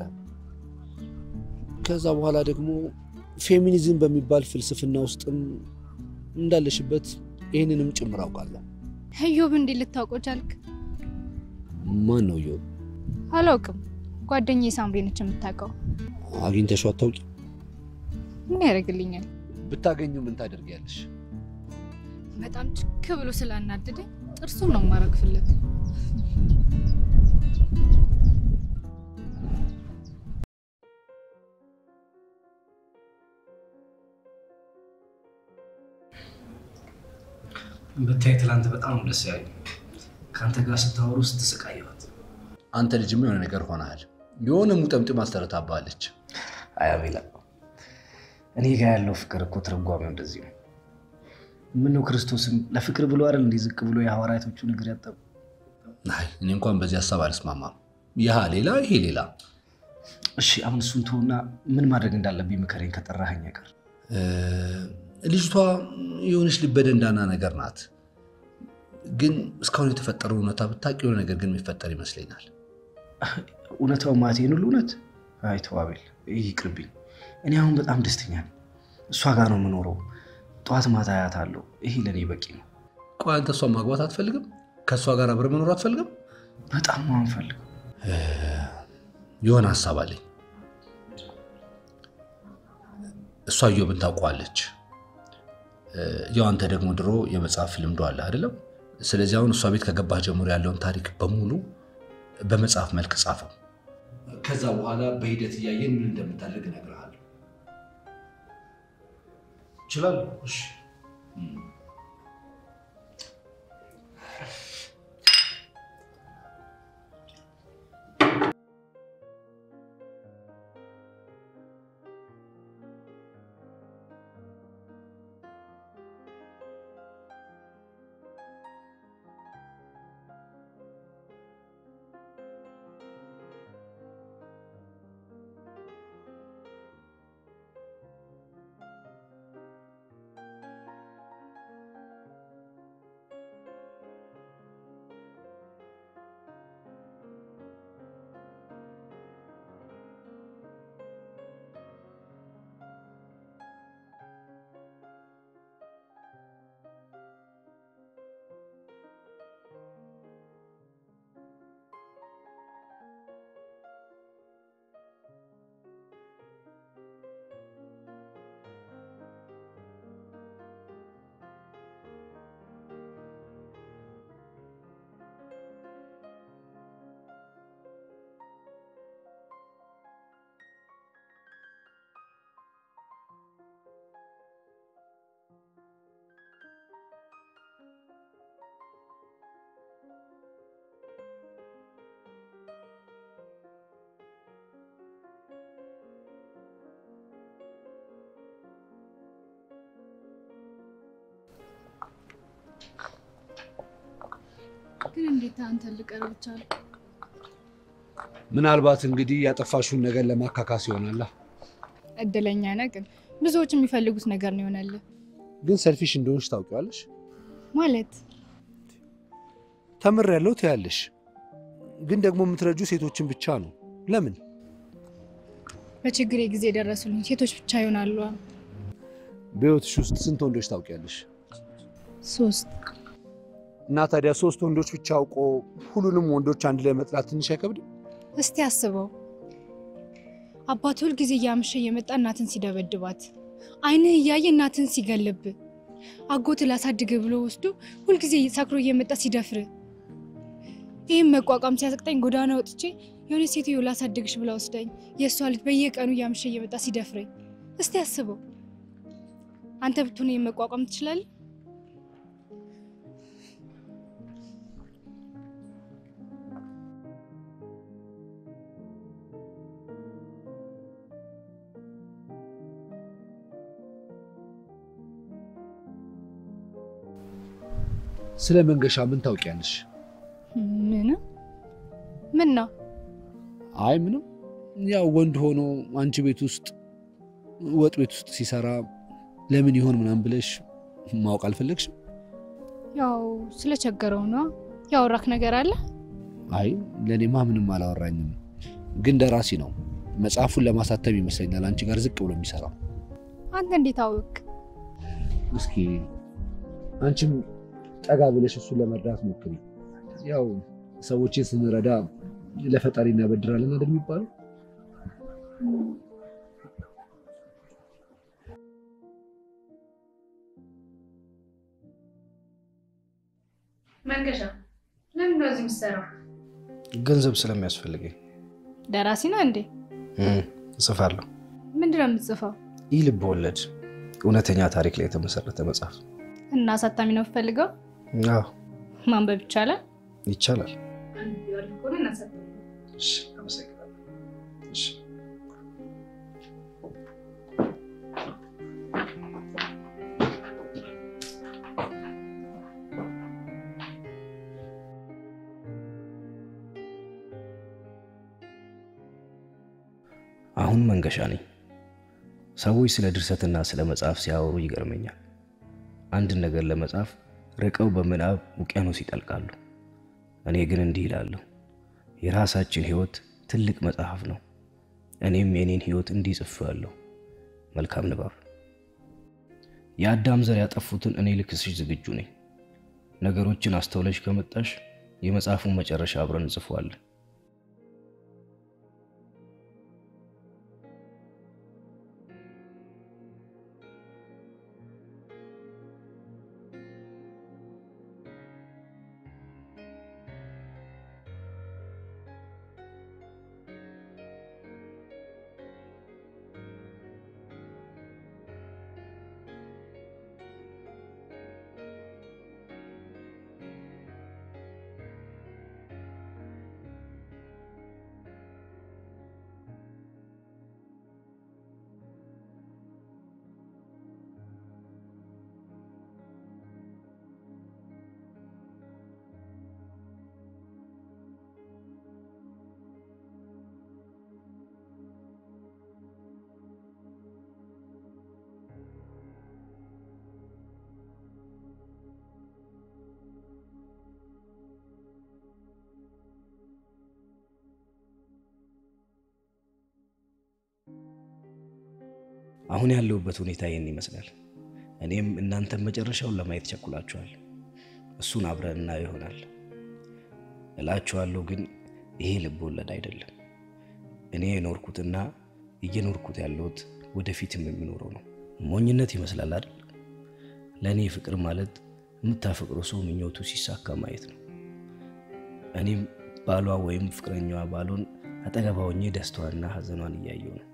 ከዛ በኋላ ደግሞ ፌሚኒዝም በሚባል ፍልስፍና ውስጥም እንዳለሽበት ይህንንም ጭምር አውቃለሁ። እዮብ እንዴት ልታውቀው ቻልክ? ማን ነው ዮ? አላውቅም። ጓደኛዬ ሳምሪ ነች የምታውቀው። አግኝተሽው አታውቂ? ምን ያደርግልኛል? ብታገኙ ምን ታደርጊያለሽ? በጣም ችክ ብሎ ስላናደደኝ ጥርሱን ነው የማረግፍለት። ብታይ ትላንት በጣም ደስ ያለኝ ከአንተ ጋር ስታወሩ ስትስቃየዋት። አንተ ልጅም የሆነ ነገር ሆነሃል። የሆነ ሙጠምጥም አስተረታባለች። አይ አቤላ፣ እኔ ጋር ያለው ፍቅር እኮ ትርጓሜው እንደዚህ ነው። ምነው ክርስቶስም ለፍቅር ብሎ አይደል እንዲህ ዝቅ ብሎ የሐዋርያቶቹን እግር ያጠቡ? አይ እኔ እንኳን በዚህ ሀሳብ አልስማማም። ይህ ሌላ ይሄ ሌላ። እሺ አሁን እሱን ተውና ምን ማድረግ እንዳለብኝ ምከረኝ ከጠራኸኝ ቀር። ልጅቷ የሆነች ልበደንዳና ነገር ናት። ግን እስካሁን የተፈጠረው እውነታ ብታውቅ የሆነ ነገር ግን የሚፈጠር ይመስለኛል። እውነታው ማቴን ሁሉ እውነት? አይ ተው አቤል፣ ይህ ይቅርብኝ። እኔ አሁን በጣም ደስተኛ ነኝ። እሷ ጋር ነው የምኖረው። ጠዋት ማታ አያታለሁ። ይሄ ለእኔ በቂ ነው። ቆይ አንተ እሷን ማግባት አትፈልግም? ከእሷ ጋር አብረህ መኖር አትፈልግም? በጣም ነው የምፈልገው። የሆነ ሀሳብ አለኝ። እሷ እዮብን ታውቀዋለች። ያው አንተ ደግሞ ድሮ የመጽሐፍ ልምዶ አለ አይደለም? ስለዚህ አሁን እሷ ቤት ከገባህ ጀምሮ ያለውን ታሪክ በሙሉ በመጽሐፍ መልክ ጻፈው። ከዛ በኋላ በሂደት እያየን ምን እንደምታደርግ እነግርሃለሁ። እችላለሁ። እሺ ግን እንዴት አንተ ልቀርብ ቻልክ? ምናልባት እንግዲህ ያጠፋሽውን ነገር ለማካካስ ይሆናላ። እድለኛ ነህ። ግን ብዙዎች የሚፈልጉት ነገር ነው ይሆናል ግን ሰልፊሽ እንደሆንሽ ታውቂዋለሽ። ማለት ተምር ያለው ትያለሽ፣ ግን ደግሞ የምትረጁ ሴቶችን ብቻ ነው። ለምን? በችግሬ ጊዜ የደረሱልኝ ሴቶች ብቻ ይሆናሉ። በህይወትሽ ውስጥ ስንት ወንዶች ታውቂያለሽ? ሶስት እና ታዲያ ሶስት ወንዶች ብቻ አውቆ ሁሉንም ወንዶች አንድ ላይ መጥላት ትንሽ አይከብድም? እስቲ አስበው። አባት ሁል ጊዜ እያመሸ እየመጣ እናትን ሲደበድባት፣ አይንህ እያየ እናትን ሲገልብ፣ አጎት ላሳድግ ብሎ ወስዶ ሁልጊዜ ሰክሮ እየመጣ ሲደፍር፣ ይህም መቋቋም ሲያስቅጠኝ ጎዳና ወጥቼ የሆነ ሴትዮ ላሳድግሽ ብላ ወስዳኝ የእሷ ልጅ በየቀኑ እያመሸ እየመጣ ሲደፍረኝ፣ እስቲ አስበው። አንተ ብትሆን ይህን መቋቋም ትችላለህ? ስለ መንገሻ ምን ታውቂያለሽ? ምንም ምን ነው? አይ ምንም። ያው ወንድ ሆኖ አንቺ ቤት ውስጥ ወጥ ቤት ውስጥ ሲሰራ ለምን ይሆን ምናምን ብለሽ ማወቅ አልፈለግሽም? ያው ስለቸገረው ነው። ያወራክ ነገር አለ? አይ ለእኔማ ምንም አላወራኝም፣ ግን ደራሲ ነው። መጽሐፉን ለማሳተም ይመስለኛል አንቺ ጋር ዝቅ ብሎ የሚሰራው። አንተ እንዴት አወቅ? እስኪ አንቺም ጠጋ ብለሽ እሱን ለመርዳት ሞክሪ። ያው ሰዎችን ስንረዳ ለፈጣሪ እናበድራለን አይደል የሚባለው? መንገሻ ለምን ነው እዚህ የምትሰራው? ገንዘብ ስለሚያስፈልገኝ ደራሲ ነህ እንዴ? እም፣ እጽፋለሁ። ምንድን ነው የምትጽፈው? ይህ ልብ ወለድ እውነተኛ ታሪክ ላይ የተመሰረተ መጽሐፍ። እና አሳታሚ ነው የምፈልገው? አዎ ማንበብ ይቻላል? ይቻላል። እናሳታሚ እሺ፣ አመሰግናለሁ። እሺ አሁን መንገሻ ነኝ። ሰዎች ስለ ድርሰትና ስለ መጽሐፍ ሲያወሩ ይገርመኛል። አንድን ነገር ለመጻፍ ርቀው በምናብ ውቅያኖስ ይጠልቃሉ። እኔ ግን እንዲህ ይላለሁ፣ የራሳችን ሕይወት ትልቅ መጽሐፍ ነው። እኔም የኔን ሕይወት እንዲህ ጽፌዋለሁ። መልካም ንባብ። የአዳም ዘር ያጠፉትን እኔ ልክስሽ ዝግጁ ነኝ። ነገሮችን አስተውለሽ ከመጣሽ የመጽሐፉን መጨረሻ አብረን እንጽፈዋለን። አሁን ያለሁበት ሁኔታ ይህን ይመስላል። እኔም እናንተም መጨረሻውን ለማየት ቸኩላችኋል። እሱን አብረን እናየው ይሆናል እላችኋለሁ። ግን ይሄ ልብ ወለድ አይደለም። እኔ የኖርኩትና እየኖርኩት ያለሁት ወደፊትም የሚኖረው ነው። ሞኝነት ይመስላል አይደል? ለእኔ ፍቅር ማለት የምታፈቅረው ሰው ምኞቱ ሲሳካ ማየት ነው። እኔም ባሏ ወይም ፍቅረኛዋ ባሎን አጠገቧ ሆኜ ደስታዋንና ሐዘኗን እያየው ነው።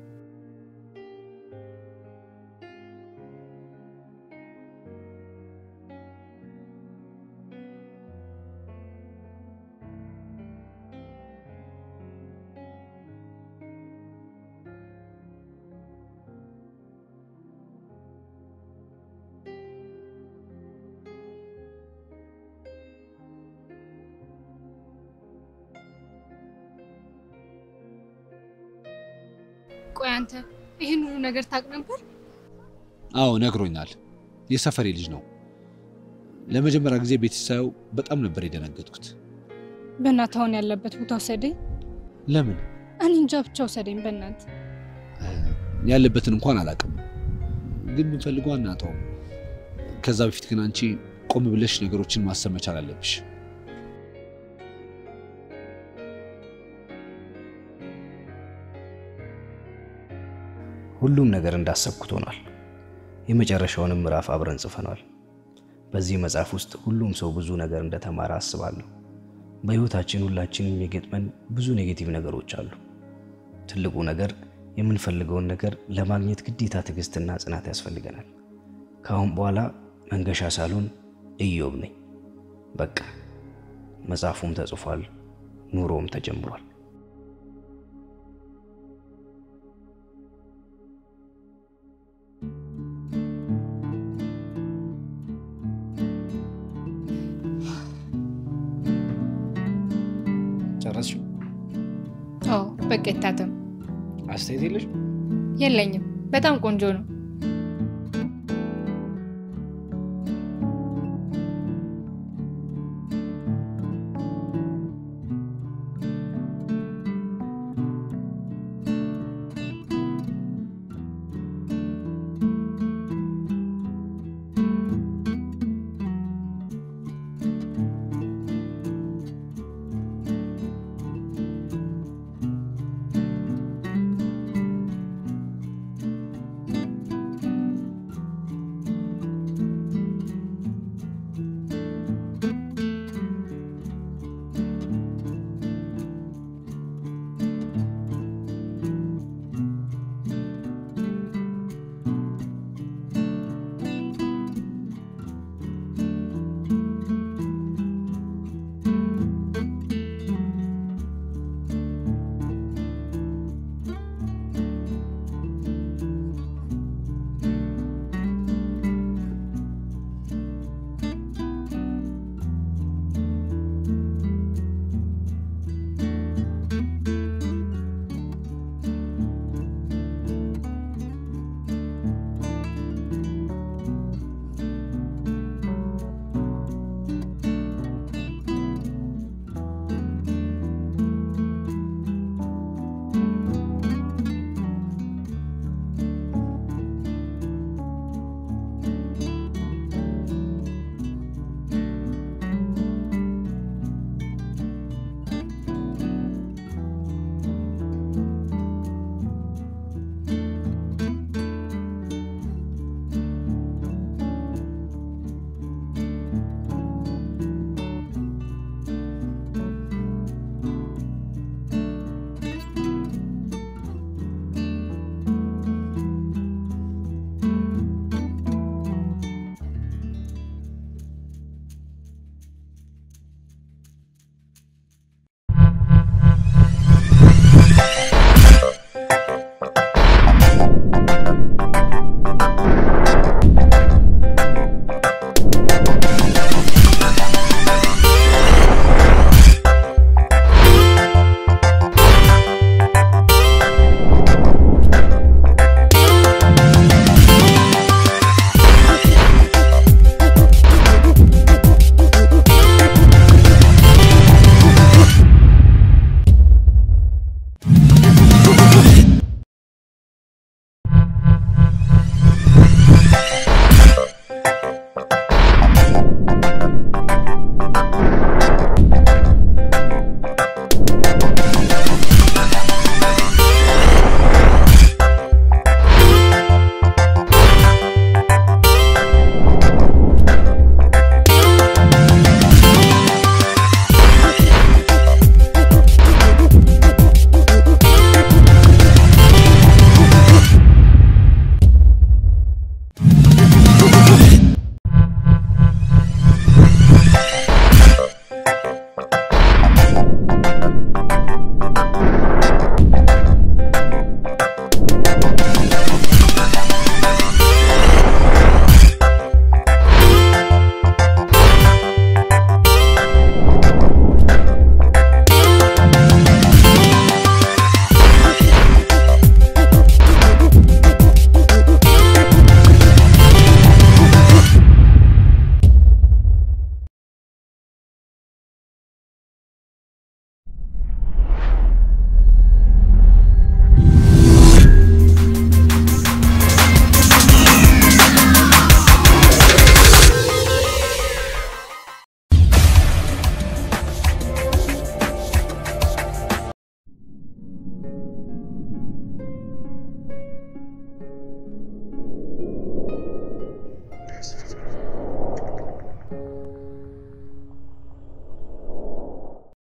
ቆይ አንተ ይህን ሁሉ ነገር ታውቅ ነበር? አዎ ነግሮኛል። የሰፈሬ ልጅ ነው። ለመጀመሪያ ጊዜ ቤት ሳየው በጣም ነበር የደነገጥኩት። በእናትህ አሁን ያለበት ቦታ ውሰደኝ። ለምን እኔ እንጃ ብቻ ውሰደኝ በእናትህ። ያለበትን እንኳን አላውቅም፣ ግን ብንፈልገው አናጣውም። ከዛ በፊት ግን አንቺ ቆም ብለሽ ነገሮችን ማሰብ መቻል አለብሽ። ሁሉም ነገር እንዳሰብኩት ሆኗል። የመጨረሻውንም ምዕራፍ አብረን ጽፈናል። በዚህ መጽሐፍ ውስጥ ሁሉም ሰው ብዙ ነገር እንደተማረ አስባለሁ። በሕይወታችን ሁላችንም የገጥመን ብዙ ኔጌቲቭ ነገሮች አሉ። ትልቁ ነገር የምንፈልገውን ነገር ለማግኘት ግዴታ ትዕግስትና ጽናት ያስፈልገናል። ከአሁን በኋላ መንገሻ ሳልሆን ኢዮብ ነኝ። በቃ መጽሐፉም ተጽፏል፣ ኑሮም ተጀምሯል። በቃ ይታተም። አስተያየት የለሽ? የለኝም። በጣም ቆንጆ ነው።